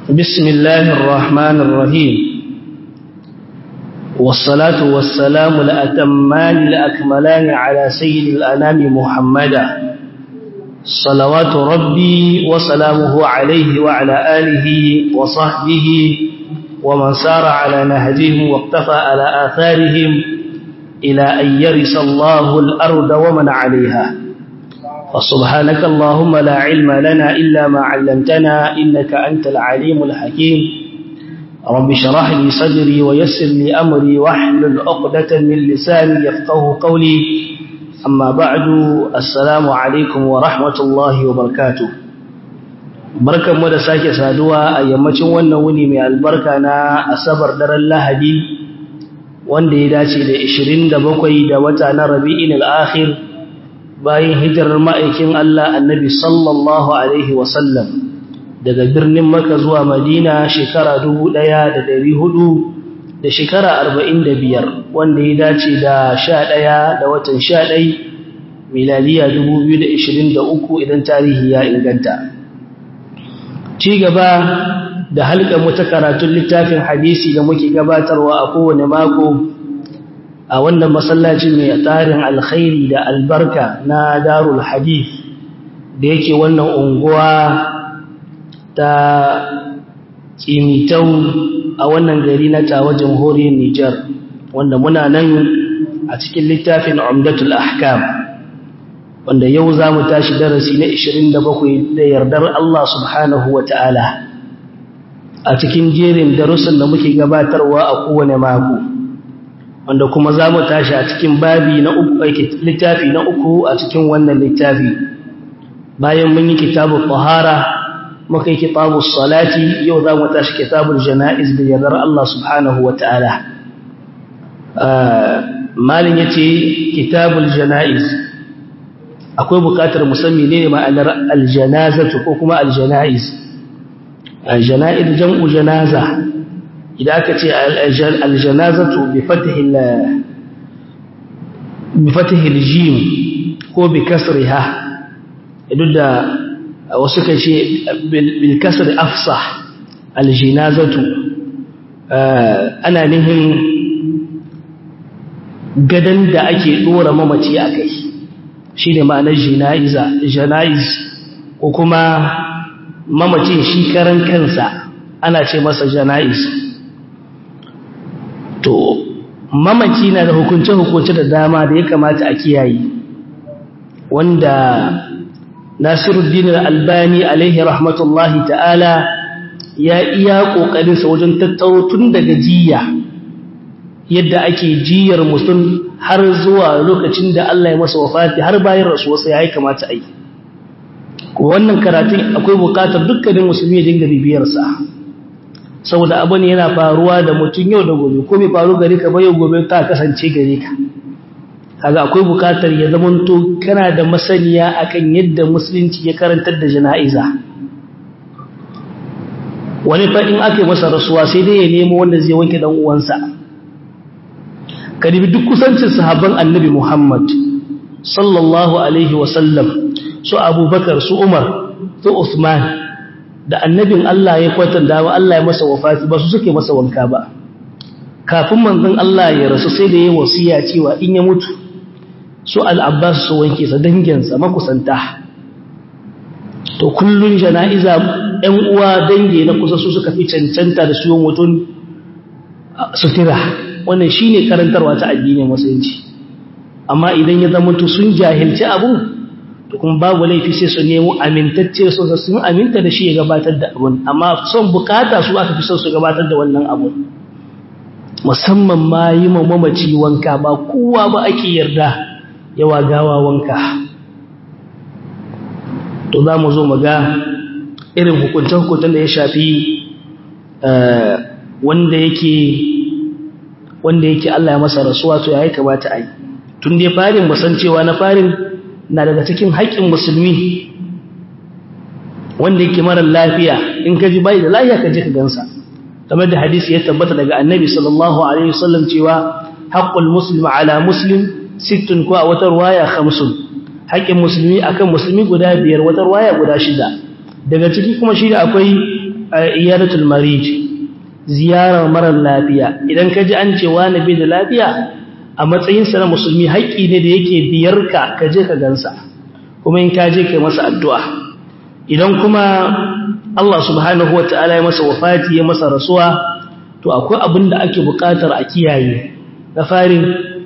بسم الله الرحمن الرحيم والصلاة والسلام الأتمان الأكملان على سيد الأنام محمدا صلوات ربي وسلامه عليه وعلى آله وصحبه ومن سار على نهجهم واقتفى على آثارهم إلى أن يرث الله الأرض ومن عليها فسبحانك اللهم لا علم لنا إلا ما علمتنا إنك أنت العليم الحكيم رب شرح لي صدري ويسر لي أمري واحلل عقدة من لساني يفقه قولي أما بعد السلام عليكم ورحمة الله وبركاته barkan mu da sake saduwa a yammacin wannan wuni mai albarka na asabar daren lahadi wanda ya dace da 27 da wata na rabi'in al-akhir bayan hijirar ma'aikin Allah annabi sallallahu alaihi wasallam daga birnin Makka zuwa Madina shekara 1400 da shekara 45 wanda ya dace da 11 da watan 11 miladiya 2023 idan tarihi ya inganta ci gaba da halkar mu ta karatun littafin hadisi da muke gabatarwa a kowane mako a wannan masallacin mai tarin alkhairi da albarka na darul hadith da yake wannan unguwa ta kimitau a wannan gari na tawa jamhuriyar Nijar wanda muna nan a cikin littafin umdatul ahkam wanda yau za mu tashi darasi na 27 da yardar Allah subhanahu wa ta'ala a cikin jerin darussan da muke gabatarwa a kowane mako wanda kuma za mu tashi a cikin babi na uku littafi na uku a cikin wannan littafi bayan mun yi kitabul tahara muka yi kitabul salati yau za mu tashi kitabul jana'iz da yardar Allah subhanahu wa ta'ala malin ya ce kitabul jana'iz akwai bukatar musamman ne ma'anar aljanazatu ko kuma aljana'iz aljana'iz jam'u janaza idan aka ce aljanazatu bi fatihil jim ko bi kasriha duk da wasu kan ce bil kasri afsah aljinazatu ana nihin gadan da ake dora mamaci a kai shi ne ma'anar jana'iz ko kuma mamacin shi karan kansa ana ce masa jana'iz to mamaci na da hukunce-hukunce da dama da ya kamata a kiyaye wanda nasiruddin albani alaihi rahmatullahi ta'ala ya iya ƙoƙarinsa wajen tattaro tun daga jiya yadda ake jiyar mutum har zuwa lokacin da Allah ya masa wafati har bayan rasuwarsa ya yi kamata a yi wannan karatun akwai bukatar dukkanin musulmi ya dinga bibiyarsa saboda abu ne yana faruwa da mutum yau da gobe ko bai faru gare ka ba yau gobe ta kasance gare ka kaga akwai bukatar ya zamanto kana da masaniya akan yadda musulunci ya karantar da jana'iza wani fa in aka yi masa rasuwa sai dai ya nemo wanda zai wanke dan uwansa karibi duk kusancin sahabban annabi Muhammad sallallahu alaihi wasallam su abubakar su umar su usman da annabin Allah ya kwatanta wa Allah ya masa wafati ba su suke masa wanka ba kafin manzon Allah ya rasu sai da ya wasiya cewa in ya mutu su al-abbas su wanke sa danginsa makusanta to kullun jana'iza ɗan uwa dange na kusa su suka fi cancanta da su mutum sutura wannan shine karantarwa ta addinin musulunci amma idan ya zama to sun jahilci abun to kuma babu laifi sai su nemo amintacce su sun aminta da shi ya gabatar da abun amma son bukata su aka fi son su gabatar da wannan abun musamman ma yi ma mamaci wanka ba kowa ba ake yarda yawa gawa wanka to za mu zo mu ga irin hukunce-hukuncen da ya shafi wanda yake wanda yake Allah ya masa rasuwa to yayi kamata ai tun dai farin musan cewa na farin na daga cikin haƙƙin musulmi wanda yake mara lafiya in ka ji bai da lafiya ka je ka gansa kamar da hadisi ya tabbata daga annabi sallallahu alaihi wasallam cewa haqqul muslim ala muslim sittun ko a wata ruwaya khamsun haƙƙin musulmi akan musulmi guda biyar wata ruwaya guda shida daga ciki kuma shi da akwai iyadatul marij ziyarar marar lafiya idan ka ji an ce wani bai da lafiya a matsayinsa na musulmi haƙƙi ne da yake biyarka ka je ka gansa kuma in ka je ka masa addu'a idan kuma Allah subhanahu wa ta'ala ya masa wafati ya masa rasuwa to akwai abin da ake buƙatar a kiyaye na farin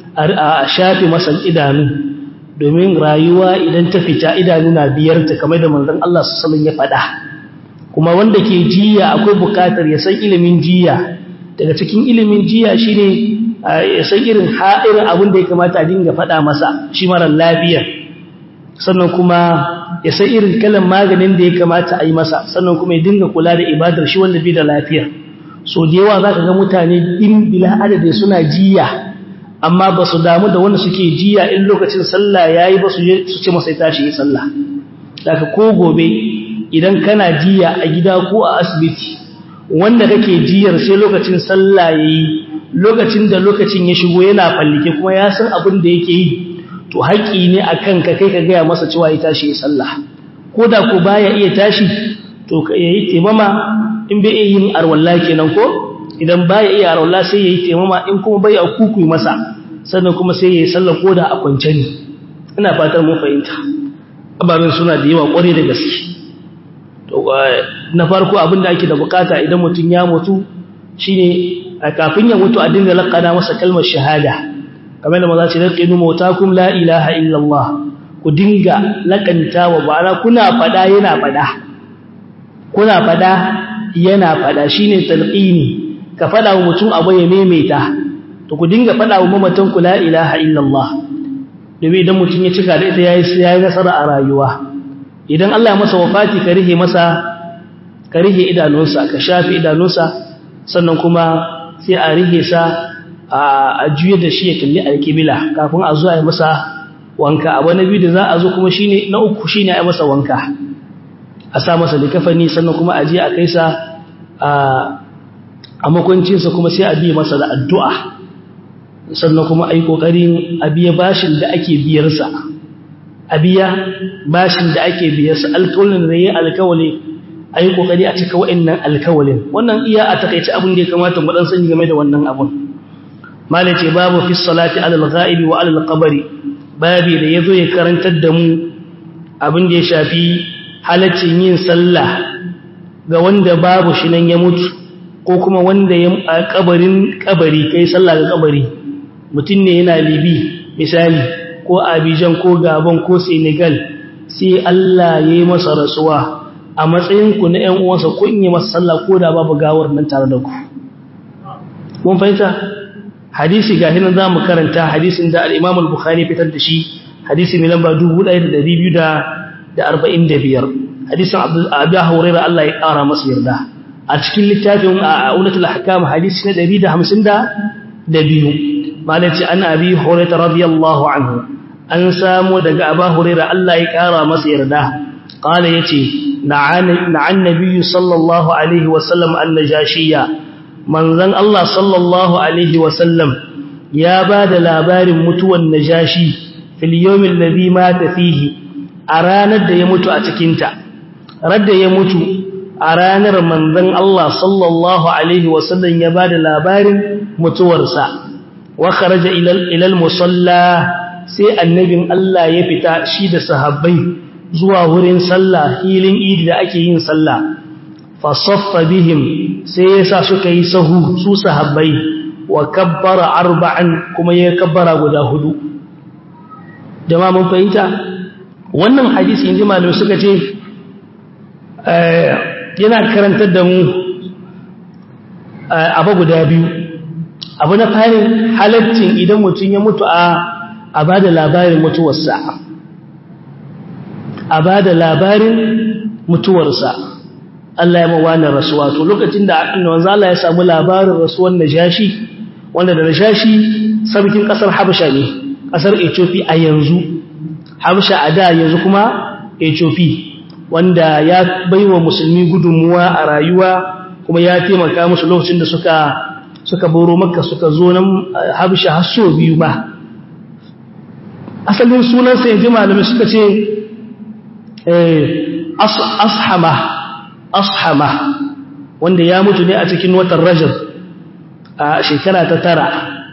a shafe masa idanu domin rayuwa idan ta fita idanu na biyarta kamar da manzon Allah sallallahu ya faɗa kuma wanda ke jiya akwai buƙatar ya san ilimin jiya daga cikin ilimin jiya shine ya san irin ha'irin abin da ya kamata a dinga faɗa masa shi mara lafiya sannan kuma ya san irin kalan maganin da ya kamata a yi masa sannan kuma ya dinga kula da ibadar shi wanda bai da lafiya so da yawa za ka ga mutane in bila adadi suna jiya amma ba su damu da wanda suke jiya in lokacin sallah ya yi ba su ce masa ya tashi yi sallah daga ko gobe idan kana jiya a gida ko a asibiti wanda kake jiyar sai lokacin sallah ya yi lokacin da lokacin ya shigo yana fallike kuma ya san abin da yake yi to haƙƙi ne a kanka kai ka gaya masa cewa ya tashi ya sallah ko da ko baya iya tashi to ya yi taimama in bai iya yin arwalla kenan ko idan baya iya arwalla sai ya yi taimama in kuma bai a kuku masa sannan kuma sai ya yi sallah ko da a kwance ne ina fatar mun fahimta ababen suna da yawa ƙwarai da gaske to na farko abin da ake da bukata idan mutum ya mutu shine kafin ya mutu a dinga laƙana masa kalmar shahada kamar da maza ce laqinu mautakum la ilaha illallah ku dinga laƙantawa ba'ana kuna fada yana fada kuna fada yana fada shine talqini ka fada wa mutum abu ya maimaita to ku dinga fada wa mamatan ku la ilaha illallah domin idan mutum ya cika da ita yayi yayi nasara a rayuwa idan Allah ya masa wafati ka rihe masa ka rihe idanunsa ka shafi idanunsa sannan kuma sai a rihe sa a juye da shi ya kalli alkibila kafin a zo a yi masa wanka abu na biyu da za a zo kuma shine na uku shine a yi masa wanka a sa masa likafani sannan kuma a je a kai sa a makwancinsa kuma sai a biya masa da addu'a sannan kuma a yi ƙoƙarin a biya bashin da ake biyarsa a biya bashin da ake biyarsa alkawalin da ya yi alkawali a yi ƙoƙari a cika wa'innan alkawalin wannan iya a takaici abin da ya kamata mu ɗan sani game da wannan abun malai ce babu fi salati alal ghaibi wa alal qabri babi da yazo ya karantar da mu abin da ya shafi halaccin yin sallah ga wanda babu shi nan ya mutu ko kuma wanda ya kabarin kabari kai sallah ga kabari mutum ne yana libi misali ko abijan ko gabon ko senegal sai Allah ya yi masa rasuwa a matsayinku na ‘yan uwansa ko in yi masa sallah ko da babu gawar nan tare da ku. Mun fahimta? Hadisi ga hinan za mu karanta hadisin da al'imam al-Bukhari fitar da shi, hadisi mai lamba 1245. Hadisin Abu Huraira Allah ya ƙara masa yarda. A cikin littafin a Unatul Hakam hadisi na 152. Malaci an Abi Huraira radiyallahu anhu. An samu daga Abu Huraira Allah ya ƙara masa yarda. Qala yace نعن النبي صلى الله عليه وسلم النجاشية منزن الله صلى الله عليه وسلم يا بعد لابار متوى النجاشي في اليوم الذي مات فيه أرانا دا يموت أتكنت رد يموت أرانا منزن الله صلى الله عليه وسلم يا بعد لابار متورسا وخرج إلى إلى المصلى سي النبي الله يفتا شيد صحابي zuwa wurin sallah hilin idi da ake yin sallah fasaffa bihim sai yasa suka yi sahu su sahabbai wa kabbara arba'an kuma ya kabbara guda hudu jama'a mun fahimta wannan hadisi inji malamai suka ce yana karantar da mu abu guda biyu abu na farin halaccin idan mutum ya mutu a a bada labarin mutuwarsa a ba da labarin mutuwarsa Allah ya mawana rasuwa to lokacin da wanzu Allah ya samu labarin rasuwar Najashi wanda da Najashi sarkin kasar Habasha ne kasar Ethiopia a yanzu Habasha a da yanzu kuma Ethiopia wanda ya baiwa musulmi gudunmuwa a rayuwa kuma ya taimaka musu lokacin da suka suka boro Makka suka zo nan Habasha har so biyu ba asalin sunansa yanzu malamai suka ce ashama ashama wanda ya mutu ne a cikin watan rajab a shekara ta tara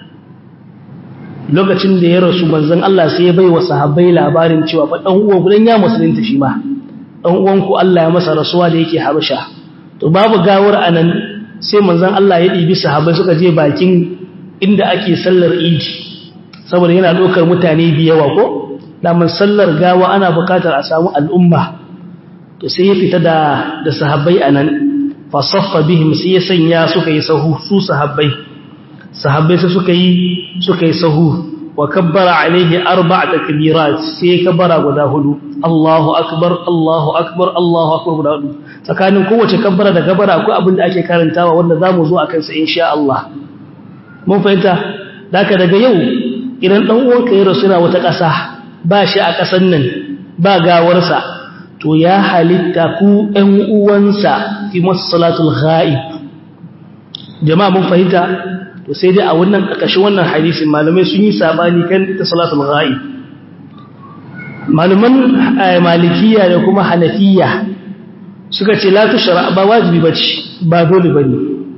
lokacin da ya rasu manzon Allah sai ya bai wa sahabbai labarin cewa fa dan uwan gudan ya musulunta shi ma dan uwan ku Allah ya masa rasuwa da yake Habasha to babu gawar anan sai manzon Allah ya dibi sahabbai suka je bakin inda ake sallar Idi saboda yana dokar mutane biyawa ko da man sallar gawa ana bukatar a samu al'umma to sai ya fita da da sahabbai anan fa saffa bihim sai ya sanya suka yi sahu su sahabbai sahabbai sai suka yi suka yi sahu wa kabbara alaihi arba'a takbirat sai kabbara guda hudu Allahu akbar Allahu akbar Allahu akbar guda hudu tsakanin kowace kabbara da kabbara akwai abin da ake karantawa wanda zamu zo akan sa insha Allah mun fahimta daka daga yau idan dan uwanka ya rasu na wata ƙasa ba shi a ƙasan nan ba gawarsa to ya halitta ku ɗan uwansa fi masu salatul ghaib jama'a mun fahimta to sai dai a wannan ƙarƙashin wannan hadisin malamai sun yi sabani kan ita salatul ghaib malaman malikiya da kuma hanafiya suka ce la tushra ba wajibi bace ba dole bane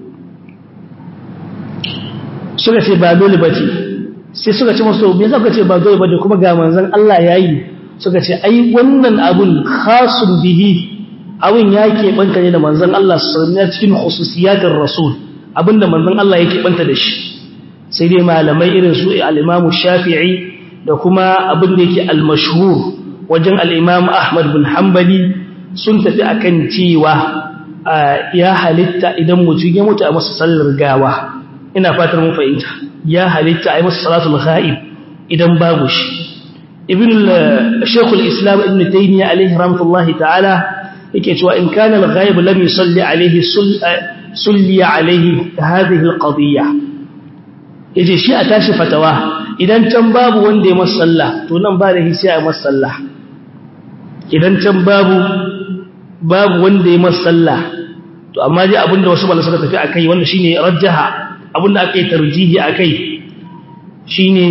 suka ce ba dole bace sai suka ce masu me zaka ce ba dole bane kuma ga manzon Allah yayi suka ce ai wannan abun khasun bihi abun ya keɓanta ne da manzon Allah sallallahu alaihi cikin khususiyatir rasul abinda manzon Allah yake banta da shi sai dai malamai irin su al-Imam Shafi'i da kuma abin da yake al-mashhur wajen al-Imam Ahmad bin Hanbali sun tafi akan cewa ya halitta idan mutum ya mutu a masa sallar gawa ina fatar mun fahimta ya halitta a yi masa salatul ghaib idan babu shi ibn al-shaykh al-islam ibn taymiyyah alayhi rahmatullahi ta'ala yake cewa in kana al-ghaib lam yusalli alayhi sulli alayhi hadhihi al-qadiyya yace shi a tashi fatawa idan can babu wanda ya masa sallah to nan ba da hisi a masa sallah idan can babu babu wanda ya masa sallah to amma dai abinda wasu malamai suka tafi akai wanda shine rajjaha abinda aka yi tarjihi akai shine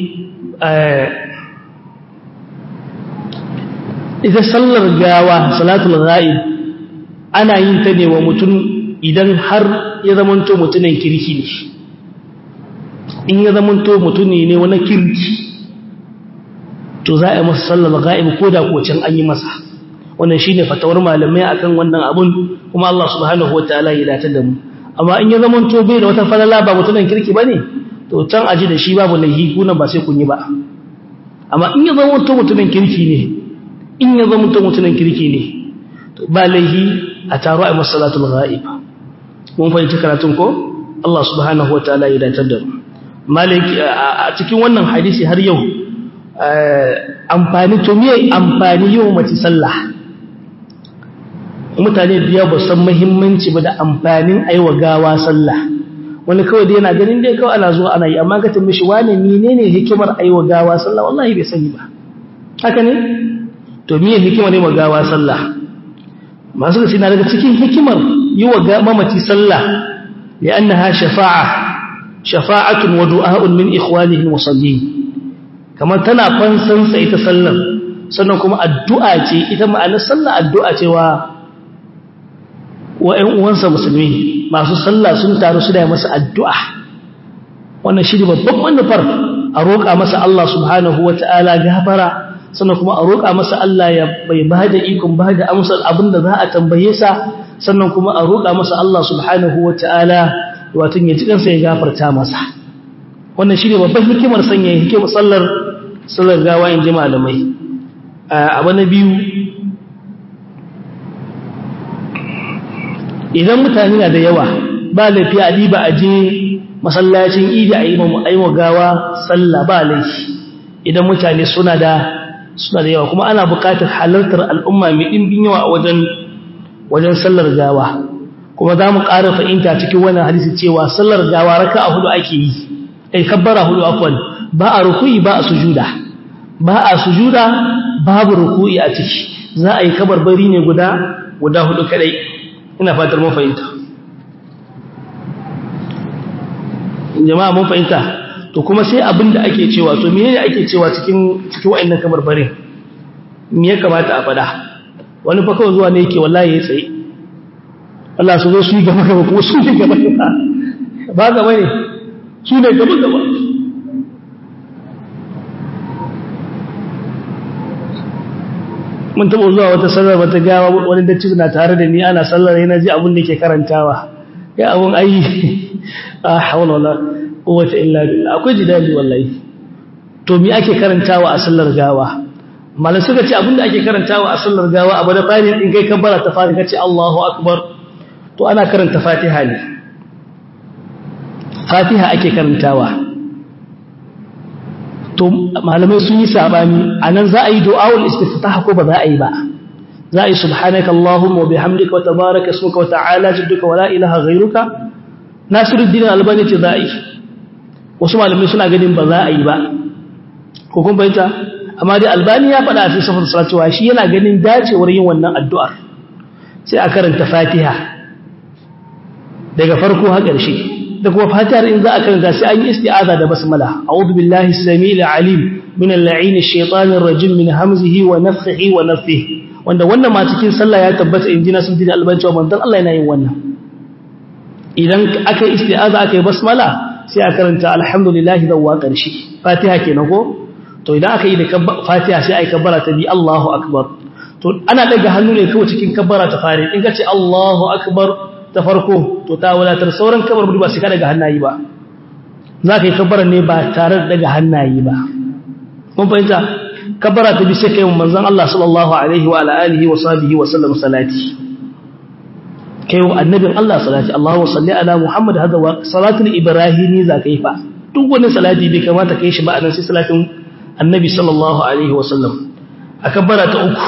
ita sallar gawa salatul ghaib ana yin ta ne wa mutum idan har ya zamanto mutumin kirki ne in ya zamanto mutune ne wani kirki to za a yi masa sallar ghaib ko da kocin an yi masa wannan shine fatawar malamai akan wannan abun kuma Allah subhanahu wataala ya dace da mu amma in ya zamanto bai da wata falala ba mutumin kirki bane to can aji da shi babu laihi kuna ba sai kun yi ba amma in ya zamanto mutumin kirki ne in ya zamanto mutumin kirki ne to ba laihi a taro a masalatul ghaib mun fahimci karatun ko Allah subhanahu wataala ya dace da mu maliki a cikin wannan hadisi har yau amfani to me amfani yau mace sallah mutane biya ba san muhimmanci ba da amfanin aiwa gawa sallah wani kawai da yana ganin dai kawai ana zuwa ana yi amma ga tambaye shi wane menene hikimar aiwa gawa sallah wallahi bai sani ba haka ne to miye hikimar aiwa gawa sallah masu da na daga cikin hikimar yi wa mamaci sallah li'annaha shafa'a shafa'atun wa du'a'un min ikhwanihi musallin kamar tana fansan sa ita sallar sannan kuma addu'a ce ita ma'anar sallah addu'a ce wa wa ƴan uwansa musulmi masu sallah sun taru su da masa addu'a wannan shi ne babban manufar a roƙa masa Allah subhanahu wata'ala gafara sannan kuma a roƙa masa Allah ya bai ba da ikon ba da amsar abin da za a tambaye sa sannan kuma a roƙa masa Allah subhanahu wata'ala wato ya ji kansa ya gafarta masa wannan shi ne babban hikimar sanya hikimar sallar sallar gawa in ji malamai abu na biyu idan mutane na da yawa ba laifi a diba a je masallacin idi a yi wa gawa sallah ba laifi idan mutane suna da suna da yawa kuma ana buƙatar halartar al'umma mai ɗimbin yawa a wajen wajen sallar gawa kuma za mu ƙara fahimta cikin wannan hadisi cewa sallar gawa raka a hudu ake yi ai kabbara hudu afwan ba a ruku'i ba a sujuda ba a sujuda babu ruku'i a ciki za a yi kabarbari ne guda guda hudu kadai ina fatar mun fahimta jama'a mun fahimta to kuma sai abin da ake cewa to menene ake cewa cikin cikin wayannan kabarbarin me ya kamata a fada wani fa kawai zuwa ne yake wallahi ya tsaye Allah su zo su yi gaba gaba kuma su yi gaba gaba ba gaba ne su ne gaba gaba mun taɓa zuwa wata sallar wata gawa wani dacci na tare da ni ana sallar yana ji abin da ke karantawa ya abin ayi a haula wala quwwata illa billah akwai jidali wallahi to me ake karantawa a sallar gawa malam suka ce abin da ake karantawa a sallar gawa abu da fari din kai kabbara ta fari kace Allahu akbar to ana karanta Fatiha ne Fatiha ake karantawa to malamai sun yi sabani anan za a yi du'aul istiftah ko ba za a yi ba za a yi subhanaka allahumma wa bihamdika wa tabaraka ismuka wa ta'ala jadduka wa la ilaha ghayruka nasiruddin albani ce za a yi wasu malamai suna ganin ba za a yi ba ko kun bayyana amma dai albani ya faɗa a cikin safar salatu wa shi yana ganin dacewar yin wannan addu'ar sai a karanta fatiha daga farko har ƙarshe da kuma fatihar in za a karanta sai an yi isti'aza da basmala a'udhu billahi as-sami'il 'alim min al-la'in ash-shaytanir rajim min hamzihi wa nafthihi wa nafthihi wanda wannan ma cikin sallah ya tabbata in ji na sun dina albanci wa manzon Allah yana yin wannan idan aka yi isti'aza aka yi basmala sai a karanta alhamdulillahi da wa ƙarshe fatiha kenan ko to idan aka yi da fatiha sai a yi kabbara ta bi Allahu akbar to ana daga hannu ne kawai cikin kabbara ta fare in ka ce Allahu akbar ta farko to ta wadatar sauran kabar ba sai ka daga hannayi ba za ka yi kabbarar ne ba tare da daga hannayi ba mun fahimta kabbara ta bi sai kai manzon Allah sallallahu alaihi wa alihi wa sahbihi wa sallam salati kai annabin Allah salati Allahu salli ala Muhammad hada wa salatul ibrahimi za ka yi fa duk wani salati bai kamata kai shi ba anan sai salatin annabi sallallahu alaihi wa sallam a kabbara ta uku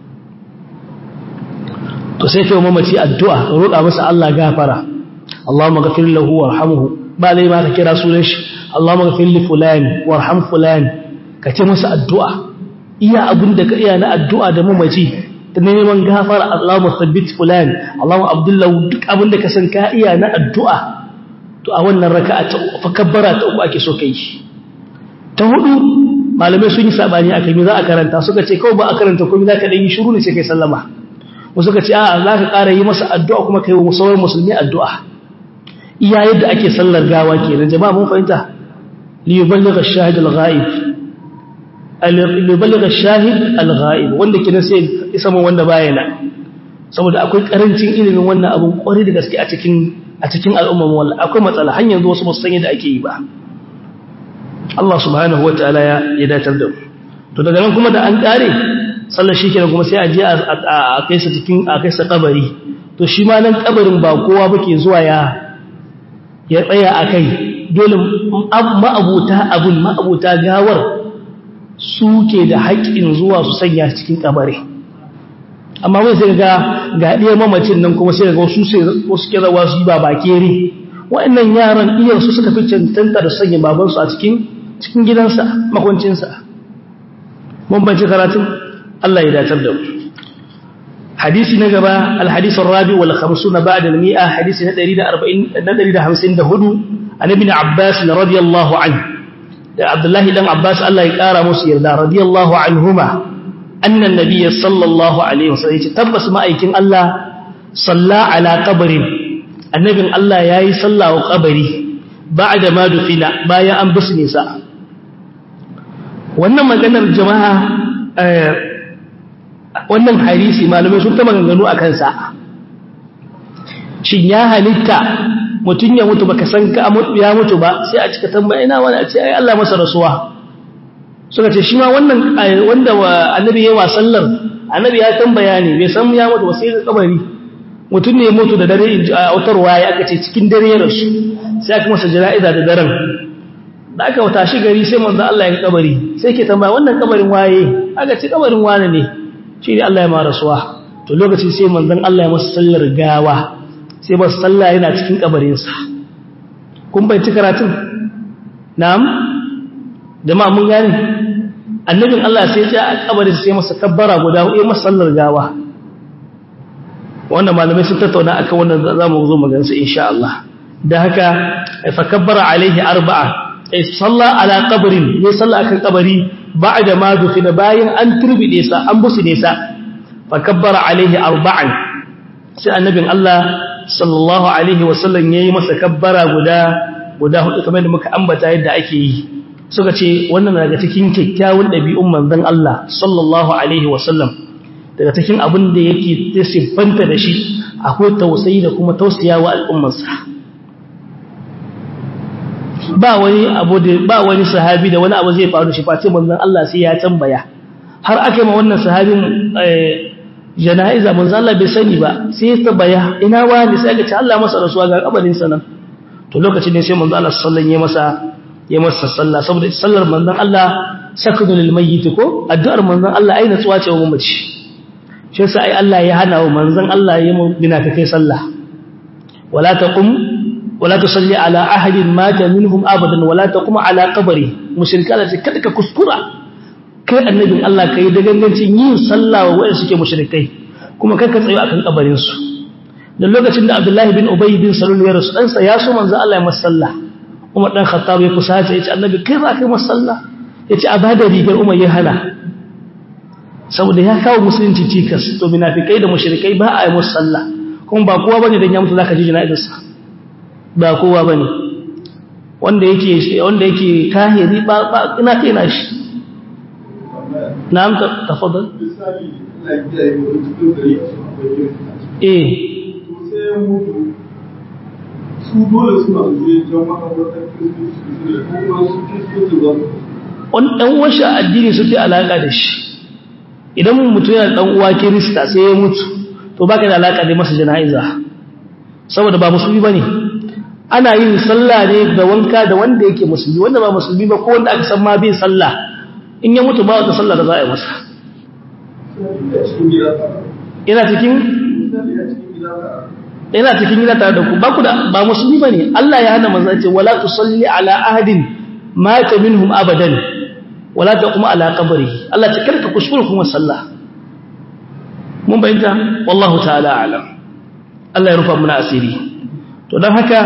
to sai kai mamaci addu'a roƙa masa Allah gafara Allahumma ghafir lahu warhamhu ba lai ma ka kira sunan shi Allahumma ghafir li fulan warham fulan ka ce masa addu'a iya abin da ka iya na addu'a da mamaci ta neman gafara Allahumma thabbit fulan Allahumma abdullahu duk abin da ka san ka iya na addu'a to a wannan raka'a ta fa kabbara ta uku ake so kai ta hudu malamai sun yi sabani akai me za a karanta suka ce kawai ba a karanta komai za ka dan yi shiru ne sai kai sallama wasu ka ce a za ka ƙara yi masa addu'a kuma kai wa sauran musulmi addu'a iya yadda ake sallar gawa ke nan jama'a mun fahimta liyuballigha shahid al-ghaib liyuballigha shahid al-ghaib wanda kenan sai isa mun wanda baya na saboda akwai karancin ilimin wannan abun kwari da gaske a cikin a cikin al'ummar wallahi akwai matsala har yanzu wasu ba su san yadda ake yi ba Allah subhanahu wataala ya ya datar da mu to daga nan kuma da an kare sallar shi kenan kuma sai a je a kai sa cikin a kai sa kabari to shi ma nan kabarin ba kowa bake zuwa ya ya tsaya a kai dole ma'abuta abun ma'abuta gawar suke da haƙƙin zuwa su sanya cikin kabari amma wai sai ga ga ɗaya mamacin nan kuma sai ga wasu sai wasu kira wasu ba bakere wa'annan yaran iyan su suka fi cancanta da sanya babansu a cikin cikin gidansa makwancinsa mun banci karatun Allah ya datar da mu hadisi na gaba alhadith arabi wal 50 ba'da al-mi'a hadisi na 140 na 154 an ibn abbas radiyallahu anhu da abdullahi dan abbas Allah ya kara musu yarda radiyallahu anhuma anna an-nabiy sallallahu alaihi wasallam ya tabbas ma'aikin Allah salla ala qabrin annabin Allah yayi sallah wa qabri ba'da ma dufina bayan an bisne sa wannan maganar jama'a wannan hadisi malamai sun ta maganganu a kansa shin ya halitta mutum ya mutu baka san ka ya mutu ba sai a cika tambaya ina wani a ce ai Allah masa rasuwa suka ce shi ma wannan wanda annabi yayi wasallar annabi ya tambaya ne bai san ya mutu ba sai ga kabari mutum ne ya mutu da dare a autarwa ya aka ce cikin dare ya rasu sai aka masa jana'iza da daren da aka wata shi gari sai manzo Allah ya kabari sai ke tambaya wannan kabarin waye aka ce kabarin wane ne shi ne Allah ya ma rasuwa to lokacin sai manzon Allah ya masa sallar gawa sai ba sallah yana cikin kabarinsa kun bai ci karatun na'am jama'a mun gane annabin Allah sai ya a kabarin sai masa kabbara guda ya masa sallar gawa wannan malamai sun tattauna akan wannan zamu zo mu gansu insha Allah da haka fa kabbara alaihi arba'a ay salla ala qabrin ya salla akan kabari ba'da ma dufina bayan an turbide sa an busu ne sa fa kabbara alaihi arba'an sai annabin Allah sallallahu alaihi wasallam yayi masa kabbara guda guda hudu kamar da muka ambata yadda ake yi suka ce wannan daga cikin kyakkyawan ɗabi'un manzon Allah sallallahu alaihi wasallam daga cikin abin da yake siffanta da shi akwai tausayi da kuma tausayawa al'ummarsa ba wani abu da ba wani sahabi da wani abu zai faru shi face manzon Allah sai ya tambaya har ake ma wannan sahabin jana'iza manzon Allah bai sani ba sai ya tambaya ina wani sai aka ce Allah masa rasuwa ga kabarin sa nan to lokacin ne sai manzon Allah sallallahu alaihi masa ya masa sallah saboda sallar manzon Allah sakunu lil mayyit ko addu'ar manzon Allah ai natsuwa ce wa mamaci shi yasa ai Allah ya hana wa manzon Allah ya mu binafikai sallah wala taqum ولا تصلي على أحد مات منهم أبدا ولا تقوم على قبره مشركا التي كدك كسكرا kai annabin Allah kai da gangancin yin sallah wa wayanda suke mushrikai kuma kai ka tsayo akan kabarin su da lokacin da Abdullahi bin Ubay bin Salul ya rasu dan sa ya so manzo Allah ya masalla Umar dan Khattab ya kusace ya ce annabi kai za ka yi masalla ya ce a bada rigar Umar ya hana saboda ya kawo musulunci cikas to munafikai da mushrikai ba a yi musalla kuma ba kowa bane dan ya mutu zaka ji jana'izarsa ba kowa ba ne wanda yake wanda yake kahiri ba ba ina kai na shi na'am tafadal eh su dole suna zai jan makabartar kristoci ne kuma su kristoci ba wani ɗan washe addini suke alaƙa da shi idan mutum yana ɗan uwa kirista sai ya mutu to baka da alaƙa da masa jana'iza saboda ba musulmi ba ne ana yin sallah ne da wanka da wanda yake musulmi wanda ba musulmi ba ko wanda aka san ma bai sallah in ya mutu ba wata sallah da za a yi masa ina cikin ina cikin gida tare da ku ba ku da ba musulmi bane Allah ya hana manzo ce wala tusalli ala ahadin mata minhum abadan wala taqum ala qabrihi Allah ce karka kuskure kuma sallah mun bayyana wallahu ta'ala alam Allah ya rufa muna asiri to don haka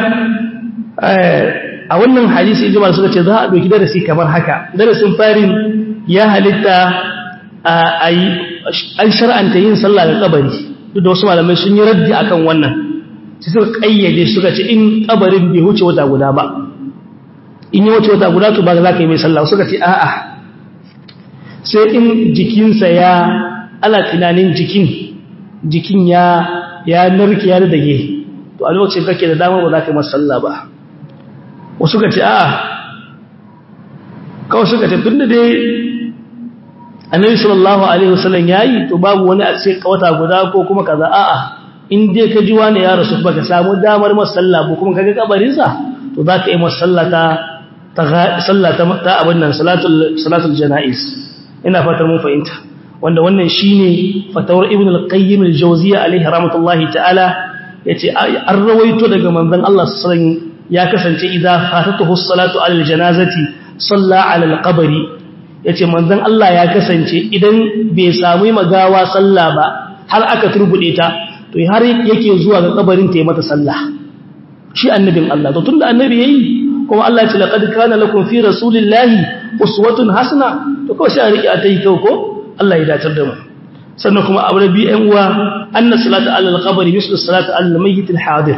a wannan hadisi ijmal suka ce za a ɗauki darasi kamar haka darasin farin ya halitta a yi an shar'anta yin sallah ga kabari duk da wasu malamai sun yi raddi akan wannan sai suka kayyade suka ce in kabarin bai wuce wata guda ba in yi wuce wata guda to ba za ka yi mai sallah suka ce a'a sai in jikinsa ya ala tunanin jikin jikin ya ya narke ya dage to a lokacin kake da dama ba za ka yi masalla ba wasu ka ce a'a kawai suka ce tun da dai annabi sallallahu alaihi wasallam yayi to babu wani a ce kawata guda ko kuma kaza a'a in dai ka ji wani ya rasu baka samu damar masalla ko kuma kaga kabarin sa to za ka yi masallata ta sallata ta abin nan salatul salatul janaiz ina fatar mun fahimta wanda wannan shine fatawar ibn al-qayyim al-jawziyya alaihi rahmatullahi ta'ala yace an rawaito daga manzon Allah sallallahu ya kasance idza fatatuhu as-salatu ala al-janazati salla ala al-qabri yace manzon Allah ya kasance idan bai samu magawa sallah ba har aka turbude ta to har yake zuwa ga kabarin ta yi mata sallah shi annabin Allah to tunda annabi yayi kuma Allah ya ce laqad kana lakum fi rasulillahi uswatun hasana to kawai sai a rike a tayi ko Allah ya dacar da mu sannan kuma abu rabi ɗan uwa anna salatu alal qabri mislu salatu alal mayyit al hadir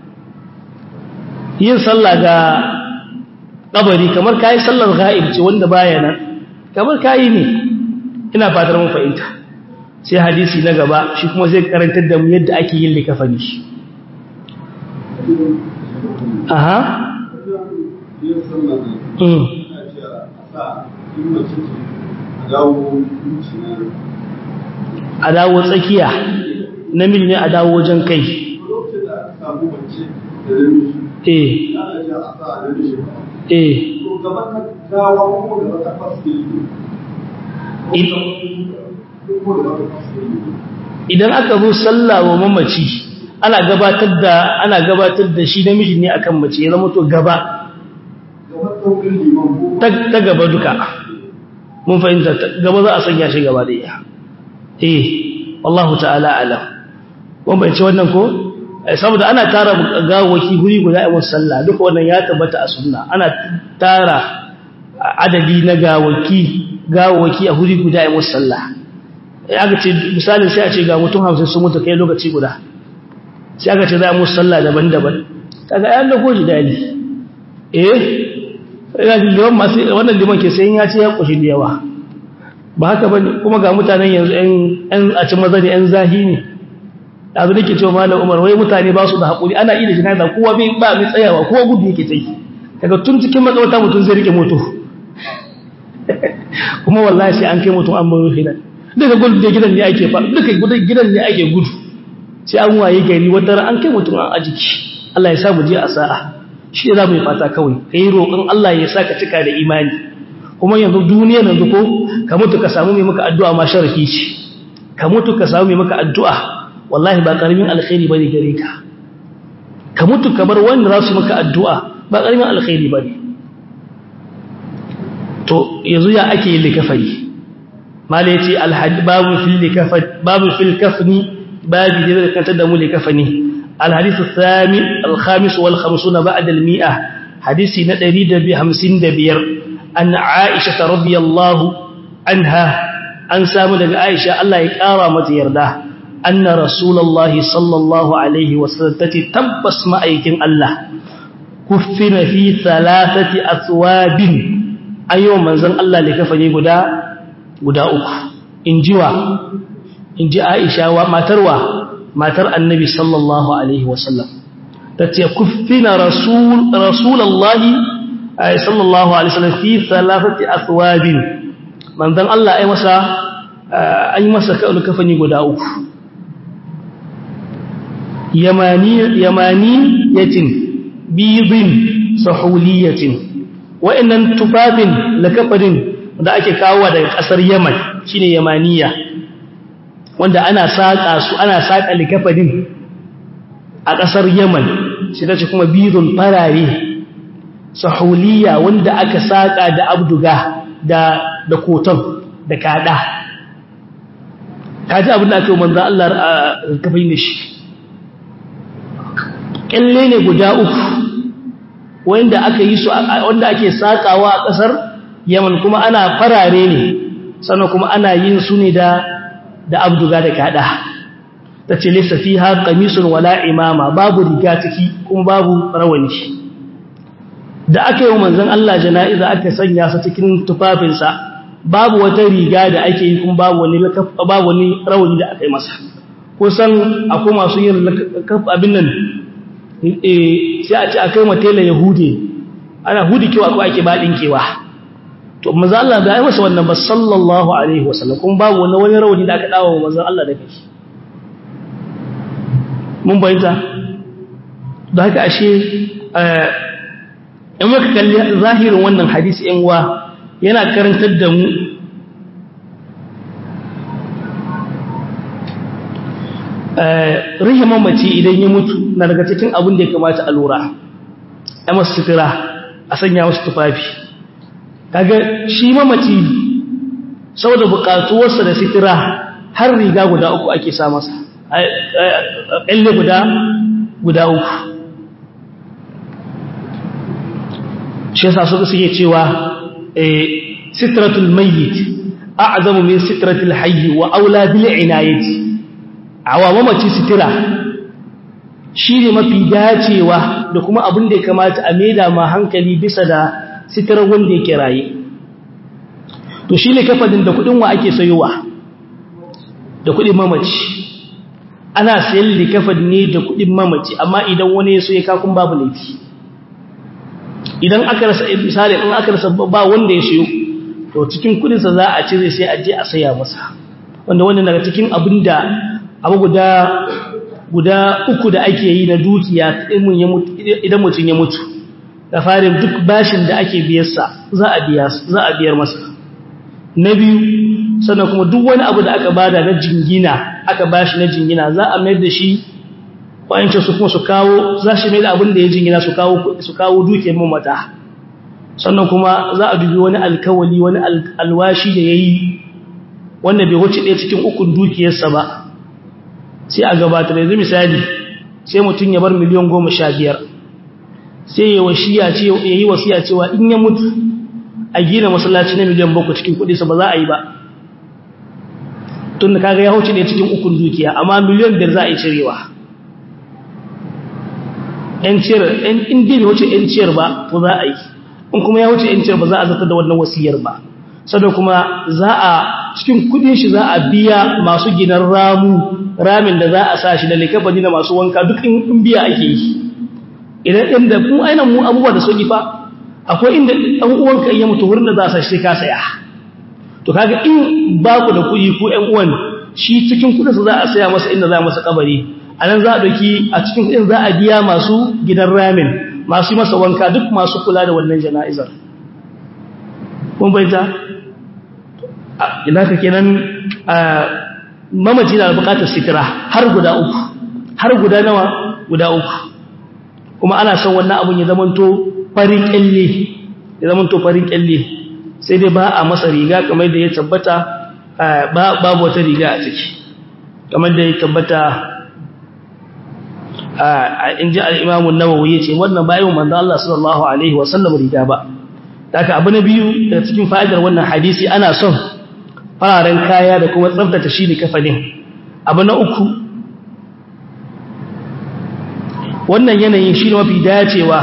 yin sallah ga kabari kamar kai sallar ghaib ce wanda baya nan kamar kai ne ina fatar mun fahimta sai hadisi na gaba shi kuma zai karantar da mu yadda ake yin likafani aha yin sallah ne mm ina ce a sa in mace ce a dawo zuci na a dawo tsakiya namiji ne a dawo wajen kai lokacin da aka samu mace da namiji eh ana ce a sa a namiji ba eh to gaba ta gawa ko gaba ta faske In- ko gaba ta faske idan aka zo sallah wa mamaci ana gabatar da ana gabatar da shi namiji ne akan mace ya zama to gaba gaba saukin liman ko ta ta gaba duka mun fahimta ta- gaba za a sanya shi gaba daya eh wallahu ta'ala alam mun bayyana wannan ko Eh, saboda ana tara gawaki guri guda a wasu sallah duka wannan ya tabbata a sunna ana tara adadi na gawaki gawaki a guri guda a wasu sallah aka ce misalin sai a ce ga mutum hamsin sun mutu kai lokaci guda sai aka ce za mu sallah daban-daban kaga ayan da goji dali eh ina jin liman masu wannan liman ke sai ya ce ya kushi da yawa ba haka bane kuma ga mutanen yanzu ɗan a cin maza da ɗan zahi ne yanzu nake cewa malam Umar wai mutane ba su da hakuri ana yi da jinaza kowa bai ba mai tsayawa kowa gudu yake tsayi daga tun cikin matsawata mutum zai rike moto kuma wallahi sai an kai mutum an baro hidan daga gudu da gidan ne ake fa duka gudan gidan ne ake gudu sai an waye gari wata an kai mutum an ajiki Allah ya sa mu je a sa'a shi za mu yi fata kawai kai roƙon Allah ya sa ka cika da imani kuma yanzu duniya yanzu ko ka mutu ka samu mai maka addu'a ma sharafi ce ka mutu ka samu mai maka addu'a wallahi ba karamin alkhairi bane gare ka ka mutu ka bar wanda za su maka addu'a ba karamin alkhairi bane to yanzu ya ake yin likafani mala yace alhad babu fil likafani babu fil kafni babu da zai kantar da mu likafani alhadith athani alkhamis wal 50 ba'da al mi'a hadisi na 155 an aisha radhiyallahu anha an samu daga aisha Allah ya kara mata yarda anna rasulullahi sallallahu alaihi wasallam tati tabbas ma'aikin Allah kuffina fi thalathati aswabin ayyuwan manzon Allah da kafani guda guda uku injiwa inji Aisha wa matarwa matar Annabi sallallahu alaihi wasallam tace kuffina rasul rasulullahi sallallahu alaihi wasallam fi thalathati aswabin manzon Allah ai masa an yi masa kafani guda uku yamani yamani yatin bidin sahuliyatin wa'annan tufafin lakafarin da ake kawo daga kasar Yaman shine Yamaniya wanda ana saka su ana saka likafarin a kasar Yaman shi tace kuma bidun farare sahuliya wanda aka saka da abduga da da koton da kada kaji abin da ake manzo Allah kafin da shi kyalle ne guda uku wanda aka yi su wanda ake sakawa a kasar Yaman kuma ana farare ne sannan kuma ana yin su ne da da abduga da kada tace laysa fiha qamisun wala imama babu riga ciki kuma babu rawani da aka yi manzon Allah jana'iza aka sanya sa cikin tufafinsa babu wata riga da ake yi kuma babu wani babu wani rawani da aka yi masa kusan akwai masu yin abin nan sai a ce a kai matela yahudi ana hudi kewa ko ake baɗin kewa to maza Allah da ya masa wannan ba sallallahu alaihi wasallam kuma babu wani wani rawani da aka dawo maza Allah da kai mun bayyana da haka ashe in muka kalli zahirin wannan hadisi yan wa yana karantar da mu rihe mamaci idan ya mutu na daga cikin abin da ya kamata a lura a masu sutura a sanya wasu tufafi kaga shi mamaci saboda bukatuwarsa da sutura har riga guda uku ake sa masa ƙalle guda guda uku shi yasa suka suke cewa sitratul mayyit a'zamu min sitratul hayy wa aula bil inayati awa mamaci sitira shi ne mafi dacewa da kuma abin da ya kamata a maida ma hankali bisa da sitirar wanda yake raye to shi ne kafadin da kudin wa ake sayowa da kudin mamaci ana sayan likafad ne da kudin mamaci amma idan wani ya so ya kakun babu laifi idan aka rasa misali in aka rasa ba wanda ya sayo to cikin kudinsa za a cire sai a je a saya masa wanda wannan daga cikin abin da abu guda guda uku da ake yi na dukiya idan mutum ya mutu da farin duk bashin da ake biyarsa za a biya za a biyar masa na biyu sannan kuma duk wani abu da aka bada na jingina aka bashi na jingina za a mayar da shi kwayancin su kuma su kawo za shi mai da abin da ya jingina su kawo su kawo dukiyar mamata sannan kuma za a dubi wani alkawali wani alwashi da yayi wanda bai wuce ɗaya cikin ukun dukiyarsa ba sai a gabatar yanzu misali sai mutum ya bar miliyan goma sha biyar sai ya yi wasiya cewa in ya mutu a gina masallaci na miliyan bakwai cikin kudinsa ba za a yi ba tun da kaga ya hauce ne cikin ukun dukiya amma miliyan biyar za a yi cirewa 'yan ciyar in dai bai wuce 'yan ciyar ba to za a yi in kuma ya wuce 'yan ciyar ba za a zata da wannan wasiyar ba sannan kuma za a cikin kudin shi za a biya masu gidan ramu ramin da za a sa shi da likabani da masu wanka duk in biya ake yi idan inda mu aina mu abubuwa da sauki fa akwai inda ɗan uwanka iya mutu wurin da za a sa shi ka saya to kaga in ba ku da kuɗi ko ƴan uwan shi cikin kuɗinsa za a saya masa inda za a masa kabari a nan za a ɗauki a cikin kuɗin za a biya masu gidan ramin masu yi masa wanka duk masu kula da wannan jana'izar kun baita ina ka kenan mamaci na bukatar sitira har guda uku har guda nawa guda uku kuma ana son wannan abun ya zamanto farin kyalle ya zamanto farin kyalle sai dai ba a masa riga kamar da ya tabbata babu wata riga a ciki kamar da ya tabbata in ji al'imamun nawawi ya ce wannan bayan manzan Allah sallallahu Alaihi wasallam riga ba daga abu na biyu da cikin fa'idar wannan hadisi ana son fararen kaya da kuma tsabtata shi ne kafanin abu na uku wannan yanayin shi ne mafi dacewa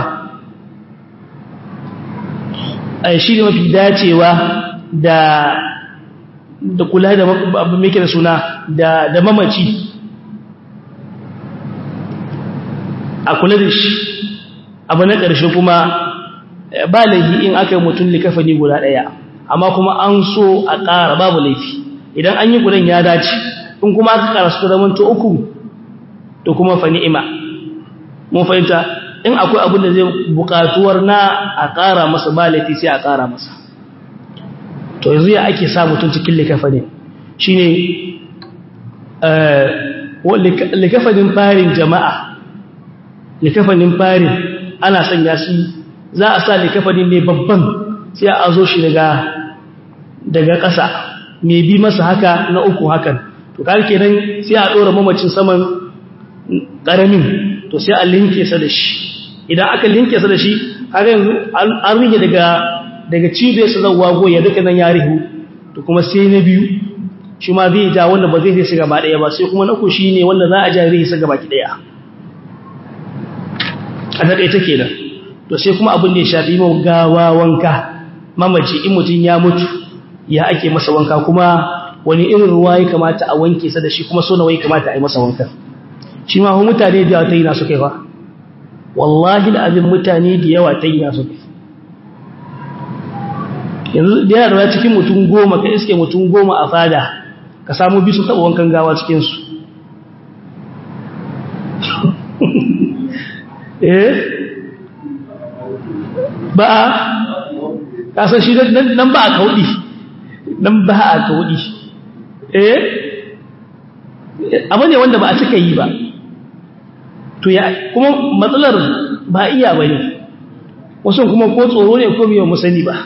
shi ne mafi dacewa da da kula da abu mai da suna da mamaci a kula da shi abu na ƙarshe kuma ba laifi in aka yi mutum likafani guda ɗaya amma kuma an so a ƙara babu laifi idan an yi gudan ya dace in kuma aka ƙara su zama to uku to kuma fa ni'ima mun fahimta in akwai abin da zai buƙatuwar na a ƙara masa ba laifi sai a ƙara masa to yanzu ya ake sa mutum cikin likafani shine likafanin farin jama'a likafanin farin ana sanya shi za a sa likafanin ne babban sai a zo shi daga daga ƙasa mai bi masa haka na uku hakan to kar kenan sai a ɗora mamacin saman ƙaramin to sai a linke sa da shi idan aka linke sa da shi haka yanzu an rige daga daga cibiyar sa zan wago ya duka nan ya rihu to kuma sai na biyu shi ma zai ja wanda ba zai sai gaba ɗaya ba sai kuma na uku shi ne wanda za a ja rihi sa gaba ki ɗaya a taƙaita kenan to sai kuma abin da ya shafi mau gawa wanka mamaci in mutum ya mutu ya ake masa wanka kuma wani irin ruwa ya kamata a wanke sa da shi kuma so nawa ya kamata a yi masa wanka shi ma hun mutane da yawa ta yi nasu kai fa wallahi da abin mutane da yawa ta yi nasu kai yanzu da yawa cikin mutum goma ka iske mutum goma a fada ka samu bisu taɓa wankan gawa cikinsu eh ba a kasar shi nan ba a kaudi nan ba a kaudi eh abu ne wanda ba a cika yi ba to ya kuma matsalar ba iya ba ne wasu kuma ko tsoro ne ko miyan musani ba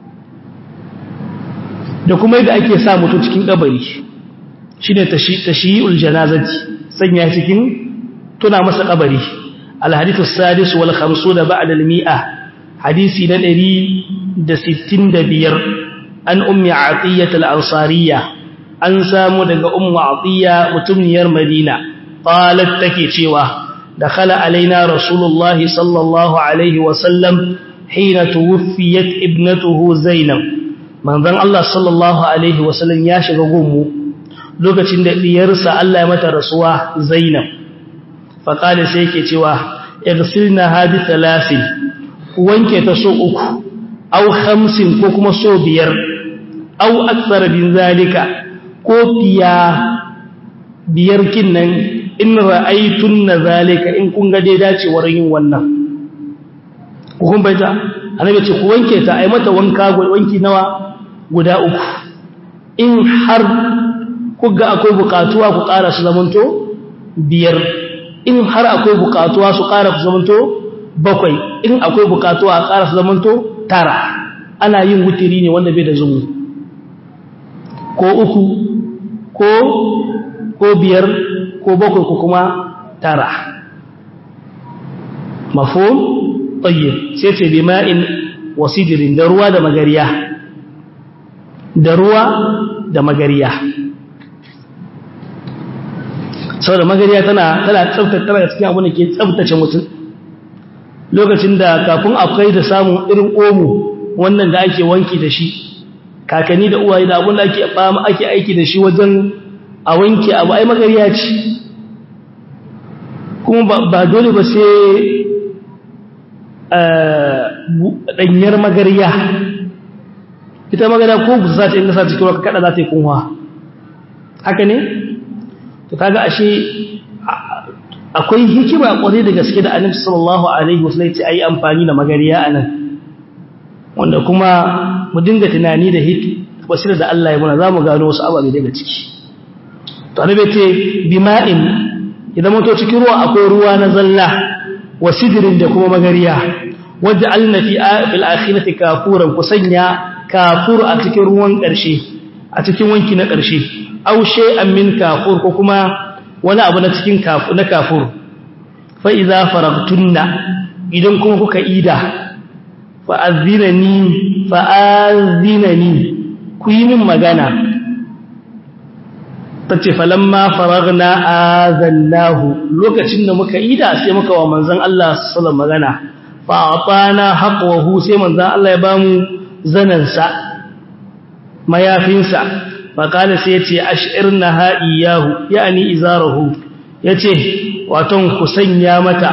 da kuma yadda ake sa mutum cikin kabari shi ne tashi'ul janazati sanya cikin tuna masa kabari الحديث السادس والخمسون بعد المئة حديث ندري دستين دبير أن أم عطية الأنصارية أن سامو دق أم عطية متمنير مدينة قالت تكي شوى دخل علينا رسول الله صلى الله عليه وسلم حين توفيت ابنته زينب من ذن الله صلى الله عليه وسلم ياشق قومه لوكتين ديرسى الله متى رسواه زينب faƙali sai ke cewa irsilna hadi talasin wanke ta so uku au hamsin ko kuma so biyar au aksar bin zalika ko fiya biyar kinnan in ra'aitun na zalika in kun ga dai dacewar yin wannan kun baita annabi ce ku wanke ta ai mata wanka wanki nawa guda uku in har ku ga akwai bukatuwa ku ƙara su zamanto biyar in har akwai bukatuwa su ƙara su zamanto bakwai in akwai bukatuwa a ƙara su zamanto tara ana yin wutiri ne wanda bai da zumu ko uku ko ko biyar ko bakwai ko kuma tara mafhum tayyib sai ce bi ma'in wasidirin da ruwa da magariya da ruwa da magariya saboda magariya tana tana tsaftace tana cikin abin da ke tsaftace mutum lokacin da kafin akwai da samun irin omo wannan da ake wanki da shi kakanni da uwaye da abun da ake fama ake aiki da shi wajen a wanke abu ai magariya ce kuma ba dole ba sai ɗanyar magariya ita magariya ko busa ta inda sa cikin waka kada za ta yi kunwa haka ne? to kaga ashe akwai hikima kwarai da gaske da annabi sallallahu alaihi wasallam ce ayi amfani da magariya anan wanda kuma mu dinga tunani da hit basira da Allah ya muna zamu gano wasu ababe daga ciki to annabi ce bima'in idan mun to cikin ruwa akwai ruwa na zalla wa sidrin da kuma magariya waj'alna fi fil akhirati kafuran kusanya kafur a cikin ruwan karshe a cikin wanki na karshe aw shay'an min kafur ko kuma wani abu na cikin kafu na kafur fa idza faragtunna idan kuma kuka ida fa azinani fa azinani ku yi min magana tace falamma faragna azallahu lokacin da muka ida sai muka wa manzon Allah sallallahu magana fa atana haqqahu sai manzon Allah ya bamu zanansa mayafinsa faƙali sai ya ce ashirna ha'iyahu ya'ani izarahu ya ce waton ku sanya mata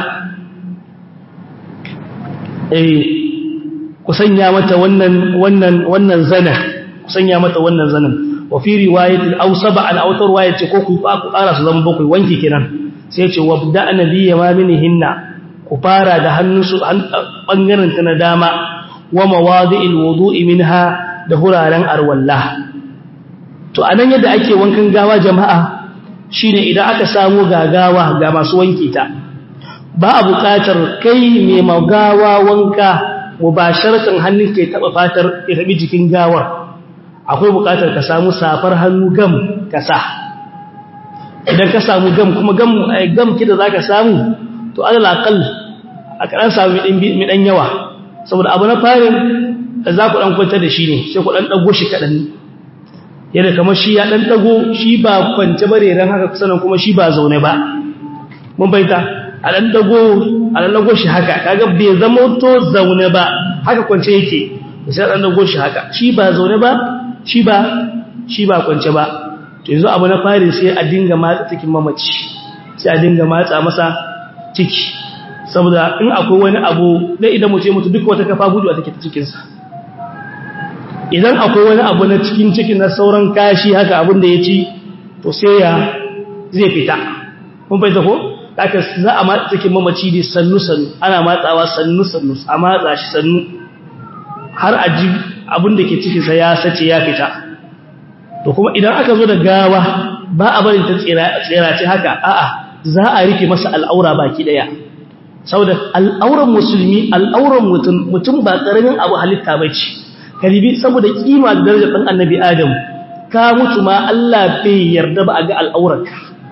eh ku sanya mata wannan wannan wannan zana ku sanya mata wannan zanan wa fi riwayatil aw sab'an aw tarwayat ko ku fa ku ƙara su zama bakwai wanki kenan sai ya ce wabda nabiyya ma minhinna ku fara da hannunsu bangaren ta na dama wa mawadi'il wudu'i minha da huraren arwallah to anan yadda ake wankan gawa jama'a shine idan aka samu gagawa ga masu wanke ta ba a buƙatar kai mai magawa wanka mubasharatan hannun ke taba fatar ya tabi jikin gawar akwai buƙatar ka samu safar hannu gam ka sa idan ka samu gam kuma gam gam kida zaka samu to alal aqal a karan samu mi dan yawa saboda abu na farin za ku dan kwanta da shi ne sai ku dan dago shi kadan yadda kamar shi ya dan dago shi ba kwance bare ran haka sanan kuma shi ba zaune ba mun baita a dan dago a dan dago shi haka kaga bai zama to zaune ba haka kwance yake sai dan dago shi haka shi ba zaune ba shi ba shi ba kwance ba to yanzu abu na fari sai a dinga matsa cikin mamaci sai a dinga matsa masa ciki saboda in akwai wani abu da idan mutum mutu duk wata kafa gudu a take ta cikin sa idan akwai wani abu na cikin cikin na sauran kashi haka abin da ya ci to sai ya zai fita kun fahimta ko haka za a matsa cikin mamaci ne sannu sannu ana matsawa sannu sannu a matsa shi sannu har a ji abin da ke cikinsa ya sace ya fita to kuma idan aka zo da gawa ba a barin ta tsirace haka a'a za a rike masa al'aura baki daya saboda al'auran musulmi al'auran mutum mutum ba karamin abu halitta bace karibi saboda kima da darajar dan annabi adam ka mutu ma Allah bai yarda ba a ga al'aurarka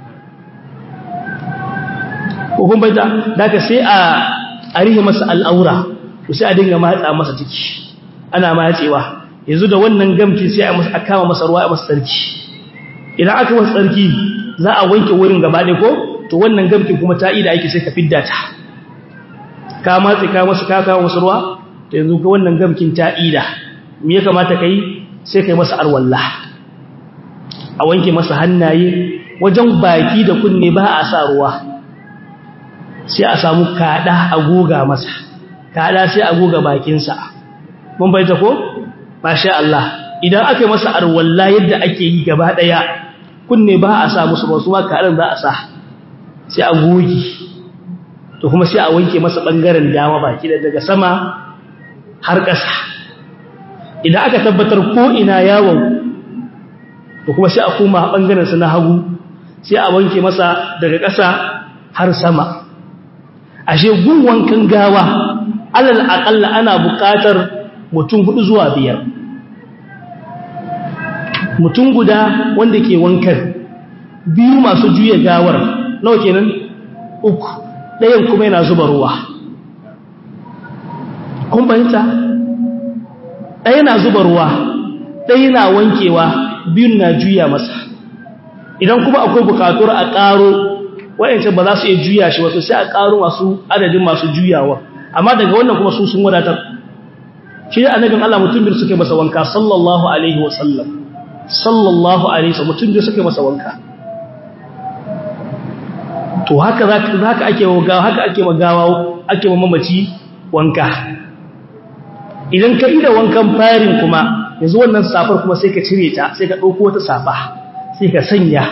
ko kun bayyana daga sai a a rihe masa al'aura to sai a dinga matsa masa ciki ana matsewa yanzu da wannan gamci sai a kama masa ruwa a masa tsarki idan aka masa tsarki za a wanke wurin gaba ɗaya ko to wannan gamkin kuma ta ida ake sai ka fidda ta ka matse ka masa ka kawo masa ruwa to yanzu ka wannan gamkin ta ida me ya kamata kai sai kai masa arwalla a wanke masa hannaye wajen baki da kunne ba a sa ruwa sai a samu kada a goga masa kada sai a goga bakinsa mun bayyana ko masha Allah idan aka yi masa arwalla yadda ake yi gaba daya kunne ba a sa musu ba su ma kadan za a sa sai a goge to kuma sai a wanke masa bangaren dama baki da daga sama har ƙasa idan aka tabbatar ko ina yawon to kuma sai a koma bangaren sa na hagu sai a wanke masa daga ƙasa har sama ashe gun wankan gawa alal aqalla ana buƙatar mutum hudu zuwa biyar mutum guda wanda ke wankan biyu masu juya gawar nawa kenan uku ɗayan kuma yana zuba ruwa kun fahimta ɗaya na zuba ruwa ɗaya na wankewa biyun na juya masa idan kuma akwai bukatuwar a ƙaro waɗancan ba za su iya juya shi wato sai a ƙaro masu adadin masu juyawa amma daga wannan kuma su sun wadatar shi da annabin Allah mutum biyu suke masa wanka sallallahu alaihi wasallam sallallahu alaihi wasallam mutum biyu suke masa wanka to haka haka ake gawa haka ake magawa ake mamaci wanka idan ka ida wankan farin kuma yanzu wannan safar kuma sai ka cire ta sai ka dauko wata safa sai ka sanya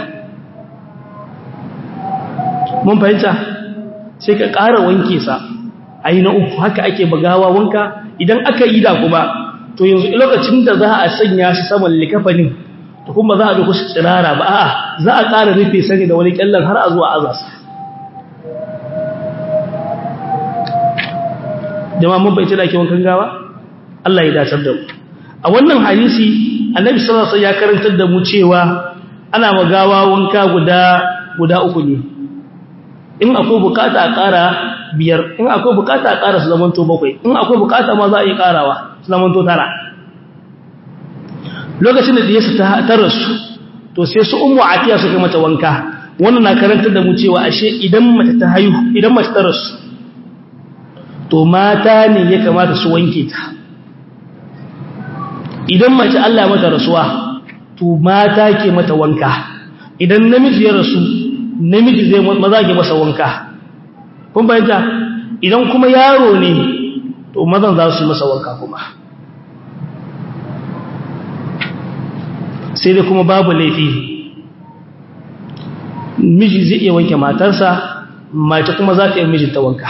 mun fahimta sai ka ƙara wanke sa ayi na uku haka ake magawa wanka idan aka yi da kuma to yanzu lokacin da za a sanya shi saman likafanin to kuma za a ga kusa tsirara ba a'a za a ƙara rufe sani da wani kyallan har a zuwa azasa jama'a mun bai da ake wankan gawa Allah ya dacar da mu a wannan hadisi annabi sallallahu alaihi wasallam ya karantar da mu cewa ana magawa wanka guda guda uku ne in akwai bukata a ƙara biyar in akwai bukata a ƙara su zamanto bakwai in akwai bukata ma za a yi ƙarawa su zamanto tara lokacin da diyarsa ta rasu to sai su ummu atiya suka mata wanka wannan na karantar da mu cewa ashe idan mace ta haihu idan mace ta rasu to mata ne ya kamata su wanke ta idan mace Allah mata rasuwa to mata ke mata wanka idan namiji ya rasu namiji zai maza ke masa wanka kun bayyanta idan kuma yaro ne to mazan za su masa wanka kuma sai dai kuma babu laifi miji zai iya wanke matarsa mace kuma za ta yi mijinta wanka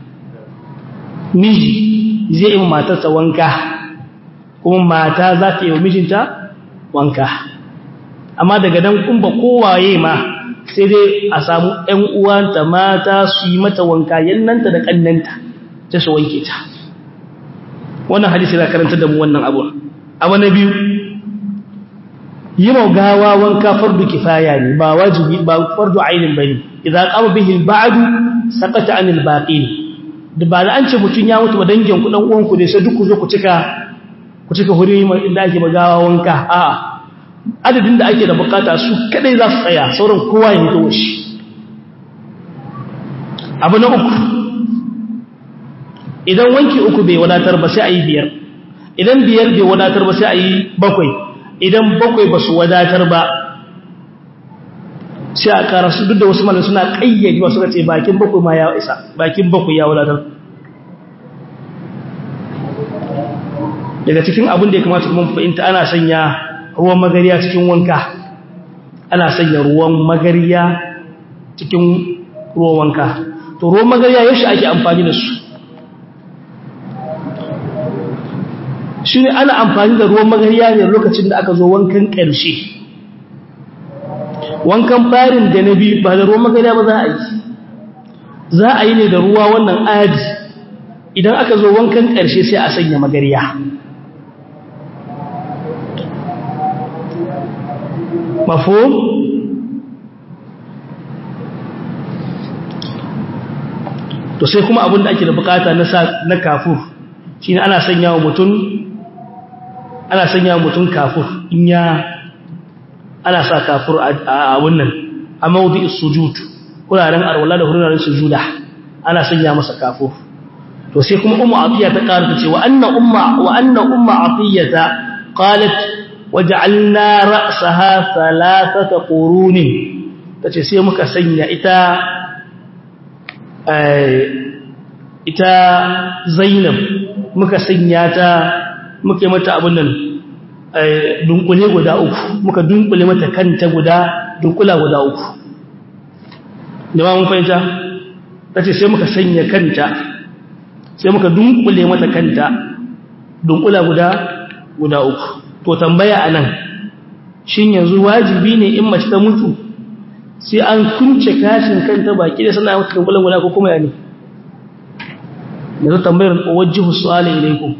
miji zai yi matarsa wanka kuma mata za ta yi mijinta wanka amma daga dan kumba kowaye ma sai dai a samu ‘yan uwanta mata su yi mata wanka yannanta da ƙannanta ta su wanke ta wannan hadisi na karanta da mu wannan abu abu na biyu yi gawa wanka fardu kifaya ne ba wajibi ba fardu ainin bane idan qama bihi al-ba'd saqata anil baqin da ba da an ce mutun ya mutu ba dangin ku dan uwan ku ne sai duk ku zo ku cika ku cika huri inda ake magawa wanka a'a adadin da ake da bukata su kadai za su tsaya sauran kowa ya hito shi abu na uku idan wanki uku bai wadatar ba sai a yi biyar idan biyar bai wadatar ba sai a yi bakwai idan bakwai ba su wadatar ba sai a kara su duk da wasu malin suna kayyade wasu ce bakin bakwai ma ya isa bakin bakwai ya wadatar daga cikin abin da ya kamata kuma fahimta ana sanya ruwan magariya cikin wanka ana sanya ruwan magariya cikin ruwan wanka to ruwan magariya yaushe ake amfani da su shi ne ana amfani da ruwan magariya ne lokacin da aka zo wankan ƙarshe wankan farin da na biyu ba da ruwan magariya ba za a yi za a yi ne da ruwa wannan adi idan aka zo wankan ƙarshe sai a sanya magariya mafhum to sai kuma abin da ake da bukata na na kafur shine ana sanya wa mutum ana sanya wa mutum kafur in ya ana sa kafur a wannan a mawdi'is sujud kuraren arwala da kuraren sujuda ana sanya masa kafur to sai kuma ummu atiya ta karanta cewa anna umma wa anna umma atiyata qalat waj'alna ra'saha thalathata qurunin tace sai muka sanya ita ita Zainab muka sanya ta muke mata abun nan dunkule guda uku muka dunkule mata kanta guda dunkula guda uku jama'a mun fahimta tace sai muka sanya kanta sai muka dunkule mata kanta dunkula guda guda uku to tambaya anan shin yanzu wajibi ne in mace ta mutu sai an kunce kashin kanta baki da sana mata dunkulan guda ko kuma ya ne yanzu tambayar wajjihu su'ala ilaikum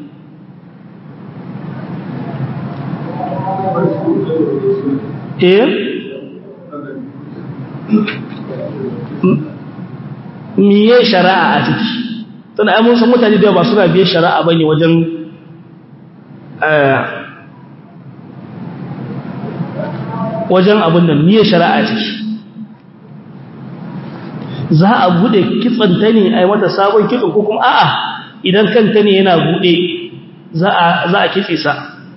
eh miye shari'a a ciki tana ai mun san mutane da ba suna biye shari'a bane wajen wajen abin da miye shari'a a ciki za a bude kitsanta ne ai mata sabon kitso ko kuma a'a idan kanta ne yana bude za a za a kitse sa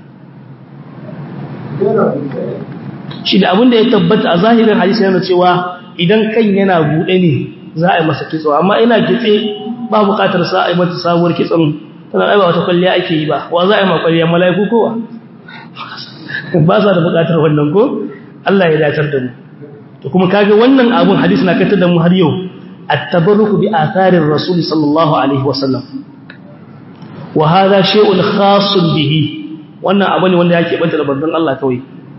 shi da abin da ya tabbata a zahirin hadisi yana cewa idan kan yana bude ne za a yi masa kitso amma ina kitse ba bukatar sa a yi mata sabuwar kitson tana aiba wata kwalliya ake yi ba wa za a yi ma kwalliya mala'iku kowa ba sa da bukatar wannan ko Allah ya dacar da mu to kuma kage wannan abun hadisi na kantar da mu har yau at-tabarruku bi atharir rasul sallallahu alaihi wasallam wa hadha shay'un khassun bihi wannan abu ne wanda yake banta da babban Allah kawai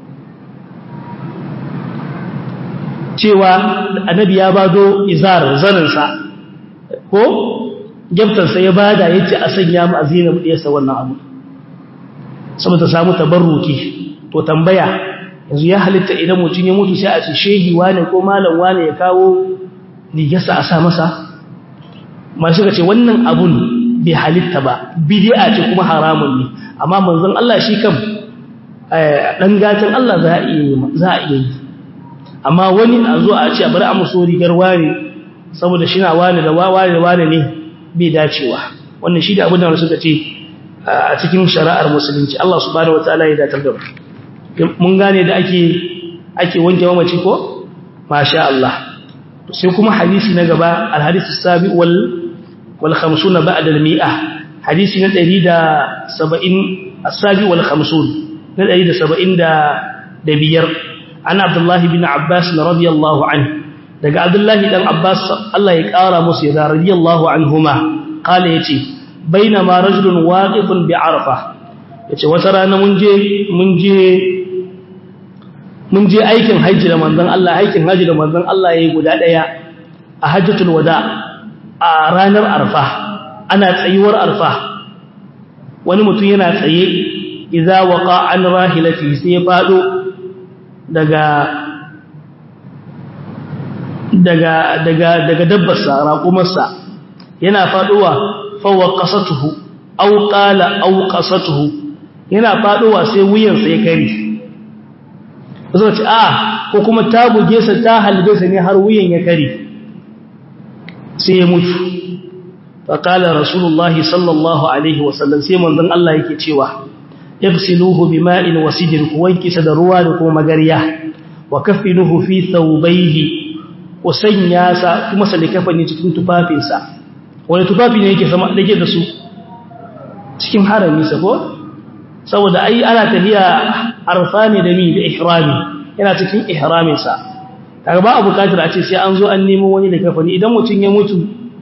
cewa annabi ya bado izar zaninsa ko gyaftarsa ya bada ya ce a sanya mu azina mu ɗiyarsa wannan abu saboda samu tabarruki to tambaya yanzu ya halitta idan mutum ya mutu sai a ce shehi wane ko malam wane ya kawo rigarsa a sa masa masu suka ce wannan abun bai halitta ba bidi'a ce kuma haramun ne amma manzon Allah shi kam dan gatan Allah za a iya yi amma wani a zo a ce a bari a muso rigar ware saboda shi na wane da ware da wane ne bai dacewa wannan shi da abin da suka ce a cikin shari'ar musulunci Allah subhanahu wataala ya datar da mun gane da ake ake wanke mamaci ko masha Allah sai kuma hadisi na gaba al-hadith as-sabi wal wal 50 ba'da al-mi'ah hadisi na 170 as-sabi wal 50 na 175 an Abdullah bin Abbas radiyallahu anhu daga Abdullah dan Abbas Allah ya kara musu ya radiyallahu anhuma kala yace bainama rajulun waqifun bi Arfa yace wata rana mun je mun je mun je aikin haji da manzon Allah aikin haji da manzon Allah yayi guda daya a hajjatul wada a ranar Arfa ana tsayuwar Arfa wani mutum yana tsaye idza waqa an rahilati sai ya fado daga daga daga daga dabbarsa raƙumarsa yana faduwa fawa qasatuhu aw qala aw qasatuhu yana faduwa sai wuyansa ya kare zo ce a ko kuma ta buge sa ta halbe sa ne har wuyan ya kare sai ya mutu fa qala rasulullahi sallallahu alaihi wasallam sai manzon Allah yake cewa ifsiluhu bima'in wasidin ku wanke sa da ruwa da kuma magariya wa kaffinuhu fi thawbayhi ku sanya sa kuma sa likafani cikin tufafinsa wani tufafi ne yake sama dake da su cikin harami sa ko saboda ai ana tafiya arfani da mi da ihrami yana cikin ihramin sa kaga ba a bukatar a ce sai an zo an nemo wani da kafani idan mutun ya mutu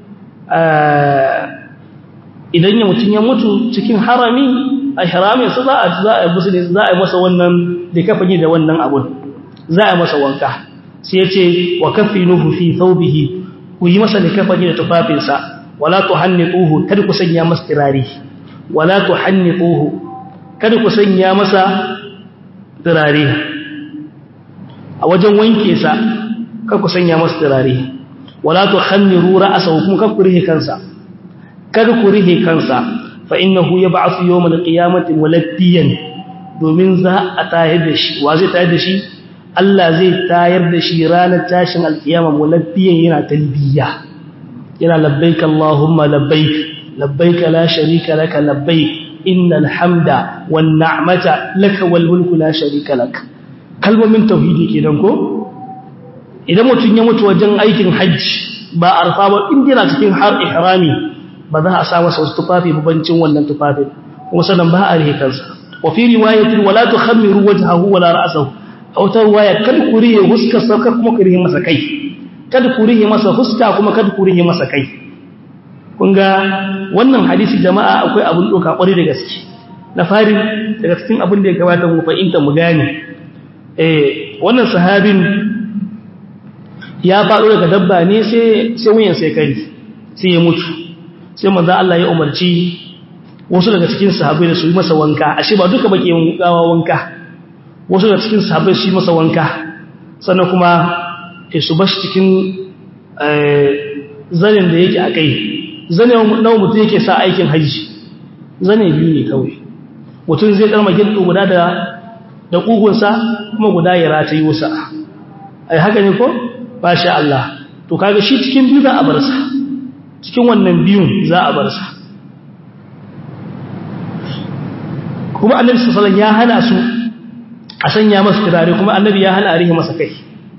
idan ya mutun ya mutu cikin harami ihramin sa za a za a musu za a masa wannan da kafani da wannan abun za a masa wanka sai ya ce wa kafinuhu fi thawbihi ku yi masa da kafani da tufafinsa wala tuhannituhu kada ku sanya masa tirari wala tuhannituhu kada ku sanya masa tirari a wajen wanke sa kada ku sanya masa tirari wala tukhanniru ra'sahu kuma kada ku rihe kansa kada ku rihe kansa fa innahu yab'athu yawm al-qiyamati muladdiyan domin za a tayar da shi wa zai tayar da shi Allah zai tayar da shi ranar tashin alkiyama mulabbiyan yana talbiya yana labbaik Allahumma labbaik labbaik la sharika laka labbaik innal hamda wan ni'mata laka wal mulku la sharika lak kalmomin tauhidi kenan ko idan mutun ya mutu wajen aikin hajji ba arfa ba in yana cikin har ihrami ba za a sa masa wasu tufafi babancin wannan tufafin kuma sannan ba a rihe kansa wa fi riwayatin wala tukhammiru wajhahu wala ra'sahu a wata ruwaya kada ku rihe huskarsa kada kuma ku rihe masa kai kada ku rihe masa huska kuma kada ku rihe masa kai kun ga wannan hadisi jama'a akwai abun doka kwari da gaske na farin daga cikin abin da ya kamata mu fahimta mu gane eh wannan sahabin ya faɗo daga dabba ne sai sai wuyan sai kari sai ya mutu sai manzo Allah ya umarci wasu daga cikin sahabbai da su yi masa wanka ashe ba duka bake yin gawa wanka wasu da cikin sahabbai shi masa wanka sannan kuma su bashi cikin zanen da yake a kai zanen nawa mutum yake sa aikin hajji zane biyu ne kawai mutum zai karma gilɗo guda da da ƙugunsa kuma guda ya rata yi wasa ai haka ne ko ba sha Allah to kaga shi cikin biyu za a bar sa cikin wannan biyun za a bar sa kuma annabi sallallahu alaihi wasallam ya hana su a sanya masa turare kuma annabi ya hana a rihe masa kai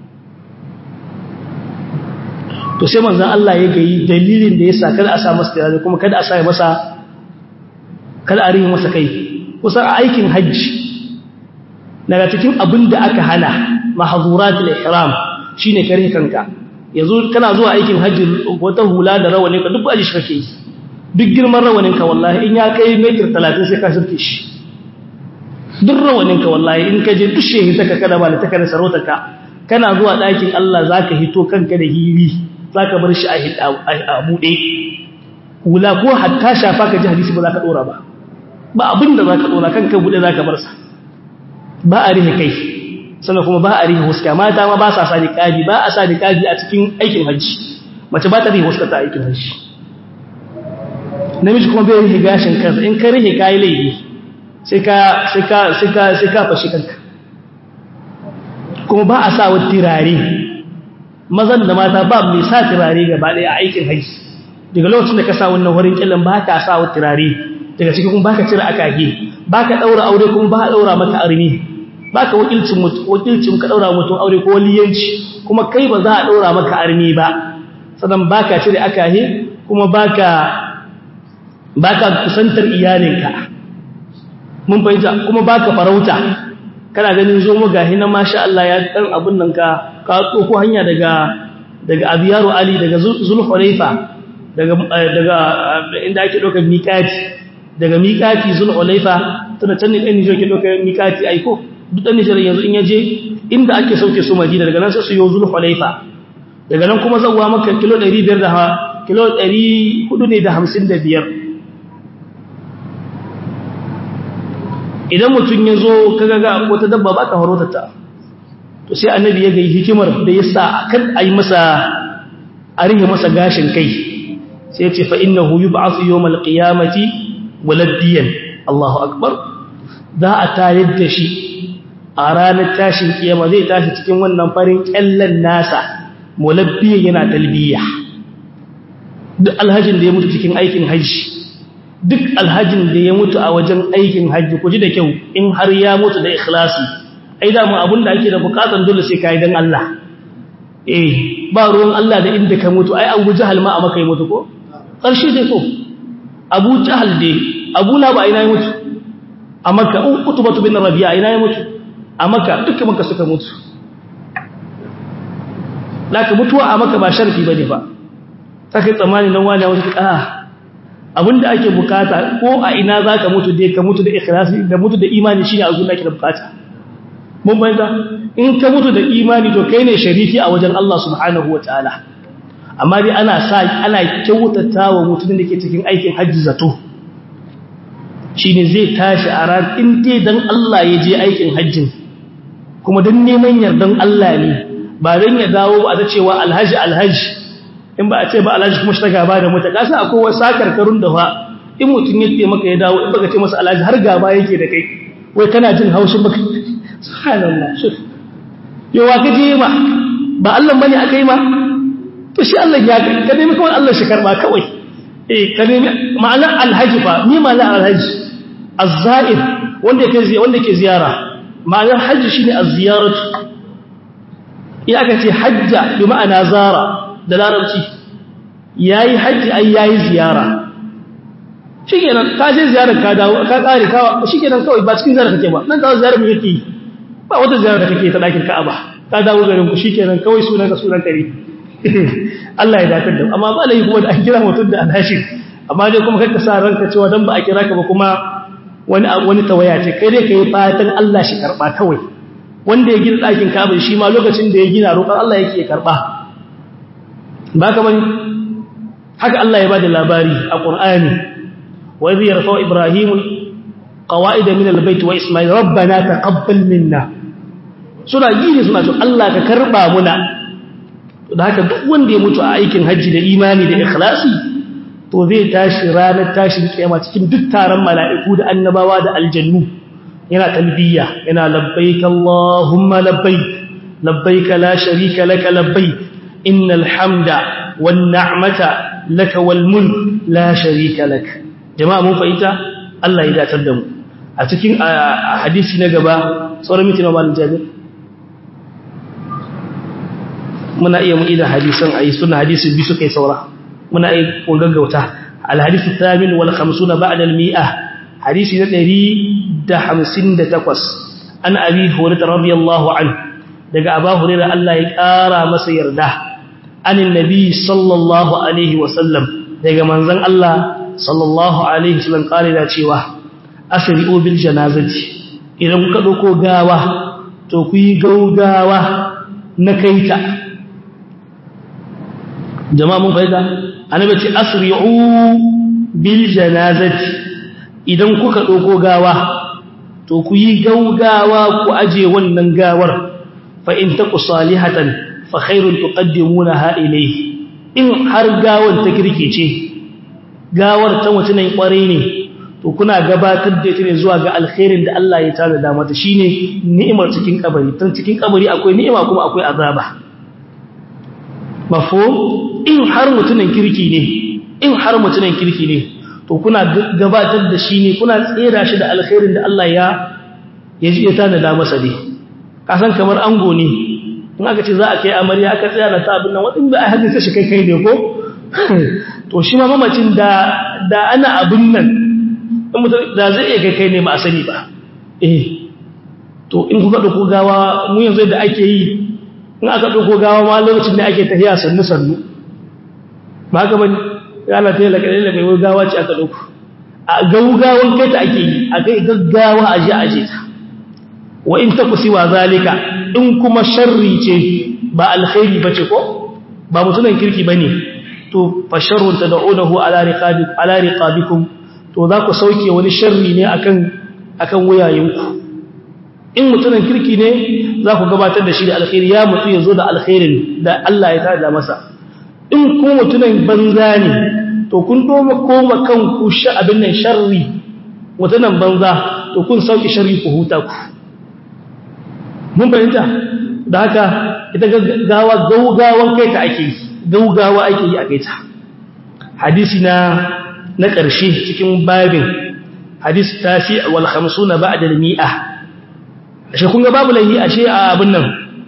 to sai manzon Allah ya gayi dalilin da yasa kada a sa masa turare kuma kada a sa masa kada a rihe masa kai kusa a aikin hajji daga cikin abin da aka hana mahzuratul ihram shine kare kanka yanzu kana zuwa aikin hajji wata hula da rawani ka duk aji shi kake yi duk girman rawanin ka wallahi in ya kai metir 30 sai ka shirke shi duk rawanin ka wallahi in ka je duk shehi saka kada ba da taka da sarauta ka kana zuwa ɗakin Allah zaka hito kanka da hili zaka bar shi a buɗe hula ko hatta shafa ka ji hadisi ba za ka ɗora ba ba abin da za ka ɗora kanka buɗe za ka bar sa ba a rihe kai sannan kuma ba a rihe huska mata ma ba sa sa niqabi ba a sa niqabi a cikin aikin hajji mace ba ta rihe huska ta aikin hajji namiji kuma bai rihe gashin kansa in ka rihe kai laifi sai ka sai ka sai ka sai ka fashi kanka kuma ba a sa wa tirare mazan da mata ba mai sa tirare gaba ɗaya a aikin hajji daga lokacin da ka sa wannan wurin killan ba ka sa wa tirare daga cikin kuma baka cire akage baka daura aure kuma ba daura maka armi baka wakilcin wakilcin ka daura mutum aure ko waliyanci kuma kai ba za a daura maka armi ba sannan baka cire akage kuma baka baka kusantar iyalinka mun fahimta kuma baka farauta kana ganin zo mu gahi na masha Allah ya dan abun nan ka ka tsoko hanya daga daga Abiyaru Ali daga Zulhulaifa daga daga inda ake dokar miƙati daga miƙati Zulhulaifa tana can ne ɗan Nijar ke dokar miƙati aiko duk ɗan Nijar yanzu in yaje inda ake sauke su Madina daga nan sai su yo Zulhulaifa daga nan kuma zawwa maka kilo 500 da kilo 400 ne da 55 idan mutum ya zo kaga ga wata dabba ba ka farauta ta to sai annabi ya gai hikimar da ya sa kan a yi masa a rihe masa gashin kai sai ce fa innahu yub'athu yawmal qiyamati waladdiyan Allahu akbar za a tayar da shi a ranar tashin kiyama zai tashi cikin wannan farin kyallan nasa mulabbiyan yana talbiya duk alhajin da ya mutu cikin aikin hajji duk alhajin da ya mutu a wajen aikin hajji ku ji da kyau in har ya mutu da ikhlasi ai da mu abin da ake da bukatan dole sai kai dan Allah eh ba ruwan Allah da inda ka mutu ai Abu Jahal ma a maka ya mutu ko karshe dai ko Abu Jahal dai Abu Lahab ina ya mutu a Makka Utbah bin Rabi'a ina ya mutu a Makka dukkan Makka suka mutu laka mutuwa a Makka ba sharfi bane ba sai tsammani nan wani wani ah abinda ake bukata ko a ina zaka mutu dai ka mutu da ikhlasi da mutu da imani shine abin da ake bukata mun bayyana in ka mutu da imani to kai ne sharifi a wajen Allah subhanahu wataala amma dai ana sa ana kyautatawa mutumin da ke cikin aikin hajji zato shine zai tashi a ran in dai dan Allah ya je aikin hajjin kuma dan neman yardan Allah ne ba dan ya dawo a ta cewa alhaji alhaji in ba a ce ba alhaji kuma shi ta gaba da mutu kasa akwai wasu sakarkarun da fa in mutum ya ce maka ya dawo in baka ce masa alhaji har gaba yake da kai wai kana jin haushin baka subhanallah shuf yawa ka je ma ba Allah bane aka yi ma to shi Allah ya ka nemi kawai Allah shi karba kawai eh ka nemi ma'ana alhaji fa ni ma'ana alhaji az-za'ir wanda yake wanda yake ziyara ma'anar haji shine az-ziyaratu in aka ce hajja bi ma'ana zara da larabci yayi haji ai yayi ziyara shikenan ka je ziyarar ka dawo ka kare ka shikenan kawai ba cikin ziyarar kake ba nan ka ziyarar mu yake ba wata ziyarar da kake ta dakin Ka'aba ka dawo garin ku shikenan kawai sunan ka sunan kare Allah ya dakatar da amma ba lai kuma da an kira mutum da alhashi amma dai kuma kanka sa ranka cewa dan ba a kira ka ba kuma wani wani tawaya ce kai dai kai fatan Allah shi karba kawai wanda ya gina dakin Ka'aba shi ma lokacin da ya gina roƙon Allah yake karba ba ka bane haka Allah ya bada labari a Qur'ani wa idh yarfa'u Ibrahim qawaida min al-bayt wa Isma'il rabbana taqabbal minna suna gine suna cewa Allah ka karba muna da haka duk wanda ya mutu a aikin haji da imani da ikhlasi to zai tashi ranar tashin kiyama cikin duk taron mala'iku da annabawa da aljannu yana talbiya yana labbaik Allahumma labbaik labbaik la sharika laka labbaik innal hamda wan ni'mata laka wal mulk la sharika lak jama'a mun fahimta Allah ya datar da mu a cikin hadisi na gaba sauran miti na malin jabir muna iya mu idan hadisan ayi suna hadisi bi su kai saura muna iya kun gaggauta alhadisu thamin wal khamsuna ba'da al mi'ah hadisi na 158 an abi hurairah radiyallahu anhu daga abu hurairah Allah ya kara masa yarda anin nabi sallallahu alaihi wasallam daga manzon Allah sallallahu alaihi wasallam kare da cewa asri'u bil janazati idan kuka dauko gawa to ku yi gaugawa na kaita jama'a mun faida annabi ce asri'u bil janazati idan kuka dauko gawa to ku yi gaugawa ku aje wannan gawar fa in taku salihatan fa khairun tuqaddimunaha ilayhi in har gawar ta kirkice gawar ta mutunan kware ne to kuna gabatar da ita ne zuwa ga alkhairin da Allah ya tada da mata shine ni'imar cikin kabari tan cikin kabari akwai ni'ima kuma akwai azaba mafhum in har mutunan kirki ne in har mutunan kirki ne to kuna gabatar da shi ne kuna tsera shi da alkhairin da Allah ya ya ji ta da masa ne kasan kamar ango ne in aka ce za a kai amarya aka tsaya da ta abin nan wadin ba a hadisa shi kai kai ne ko to shi ma mamacin da da ana abin nan in mutum da zai iya kai kai ne ba a sani ba eh to in kuka dauko gawa mu yanzu da ake yi in aka dauko gawa ma lokacin da ake tafiya sannu sannu ba haka bane yana ta yi laƙaƙe mai gaggawa ce aka ɗauku a gaugawan kai ta ake yi a kai gaggawa a je a je ta wa in ta kusiwa zalika in kuma sharri ce ba alkhairi ba ce ko ba mutunan kirki ba ne to fa sharrun ta da'unahu ala riqabikum to za ku sauke wani sharri ne akan akan wuyayenku in mutunan kirki ne za ku gabatar da shi da alkhairi ya mutu ya zo da alkhairin da Allah ya tada masa in ku mutunan banza ne to kun doma koma kanku sha abin nan sharri mutunan banza to kun sauki sharri ku huta ku mun fahimta da haka ita gawa gaugawan kai ta ake yi gaugawa ake yi a kai ta hadisi na na ƙarshe cikin babin hadis tasi wal 50 ba'da al mi'a ashe kun ga babu lahi ashe a abin nan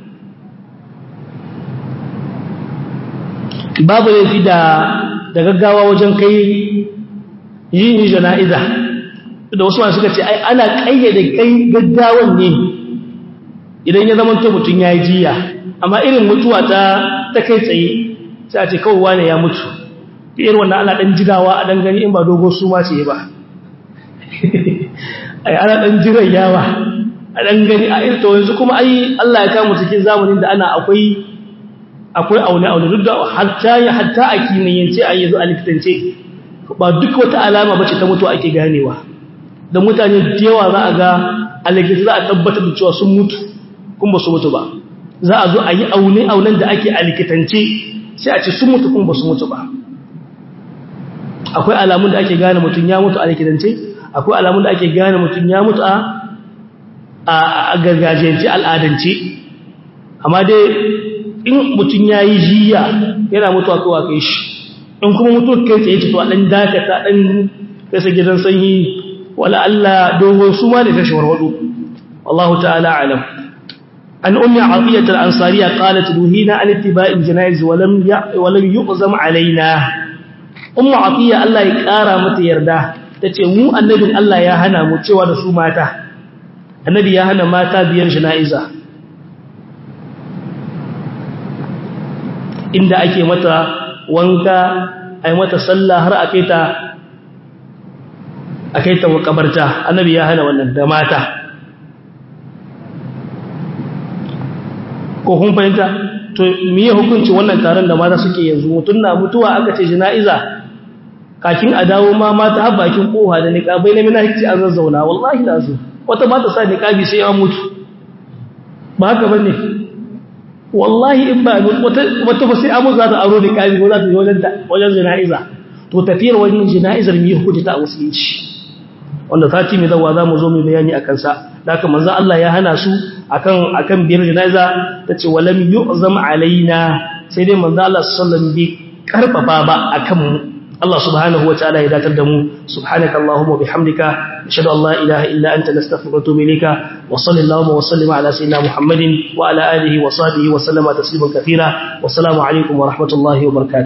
babu laifi da da gaggawa wajen kai yin jana'iza da wasu masu suka ce ai ana kayyade kai gaggawan ne idan ya zama to mutum ya yi jiya amma irin mutuwa ta ta kai tsaye sai a ce kawai wane ya mutu irin wannan ana dan jidawa a dan gani in ba dogo su ma ce ba ai ana dan jiran yawa a dan gani a irin to yanzu kuma ai Allah ya kama cikin zamanin da ana akwai akwai aune-aune duk da hatta ya hatta a kimiyyance a yanzu a likitance ba duk wata alama bace ta mutu ake ganewa da mutane da yawa za a ga a likita za a tabbatar da cewa sun mutu kun ba su mutu ba za a zo a yi aune-aunen da ake a likitance sai a ce sun mutu kun ba su mutu ba akwai alamun da ake gane mutum ya mutu a likitance akwai alamun da ake gane mutum ya mutu a gargajiyance al'adance amma dai in mutum ya yi jiya yana mutuwa kowa kai shi in kuma mutuwa kai tsaye ce to a ɗan dakata ɗan kasa gidan sanyi wala Allah dogon su ma da ta shawarwado wallahu ta'ala alam an ummi atiyat al-ansariya qalat duhina an ittiba'il janaiz wa lam wa lam yuqzam alaina ummu atiya Allah ya kara mata yarda tace mu annabin Allah ya hana mu cewa da su mata annabi ya hana mata biyan janaiza inda ake mata wanka ai mata sallah har akai ta akai ta makabarta annabi ya hana wannan da mata ko kun fahimta to miye hukunci wannan taron da mata suke yanzu mutun na mutuwa aka ce jana'iza kakin a dawo ma mata har bakin koha da niqabai na mina hici an zazzauna wallahi lazu wata mata sa niqabi sai ya mutu ba haka bane wallahi in ba wata wata ba sai amu za ta aro niqabi ko za ta je wajen wajen jana'iza to tafiyar wajen jana'izar miye hukunci ta musulunci wanda sati mai zawa za mu zo mu bayani a kansa da haka manzo Allah ya hana su akan akan biyar janaza tace walam yu'zam alaina sai dai manzo Allah sallallahu alaihi wasallam bi karfafa ba akan mu Allah subhanahu wataala ya datar da mu subhanaka allahumma bihamdika nashhadu an la ilaha illa anta nastaghfiruka wa natubu ilayka wa sallallahu wa sallama ala sayyidina muhammadin wa ala alihi wa sahbihi wa sallama tasliman katira wa assalamu alaikum wa rahmatullahi wa barakatuh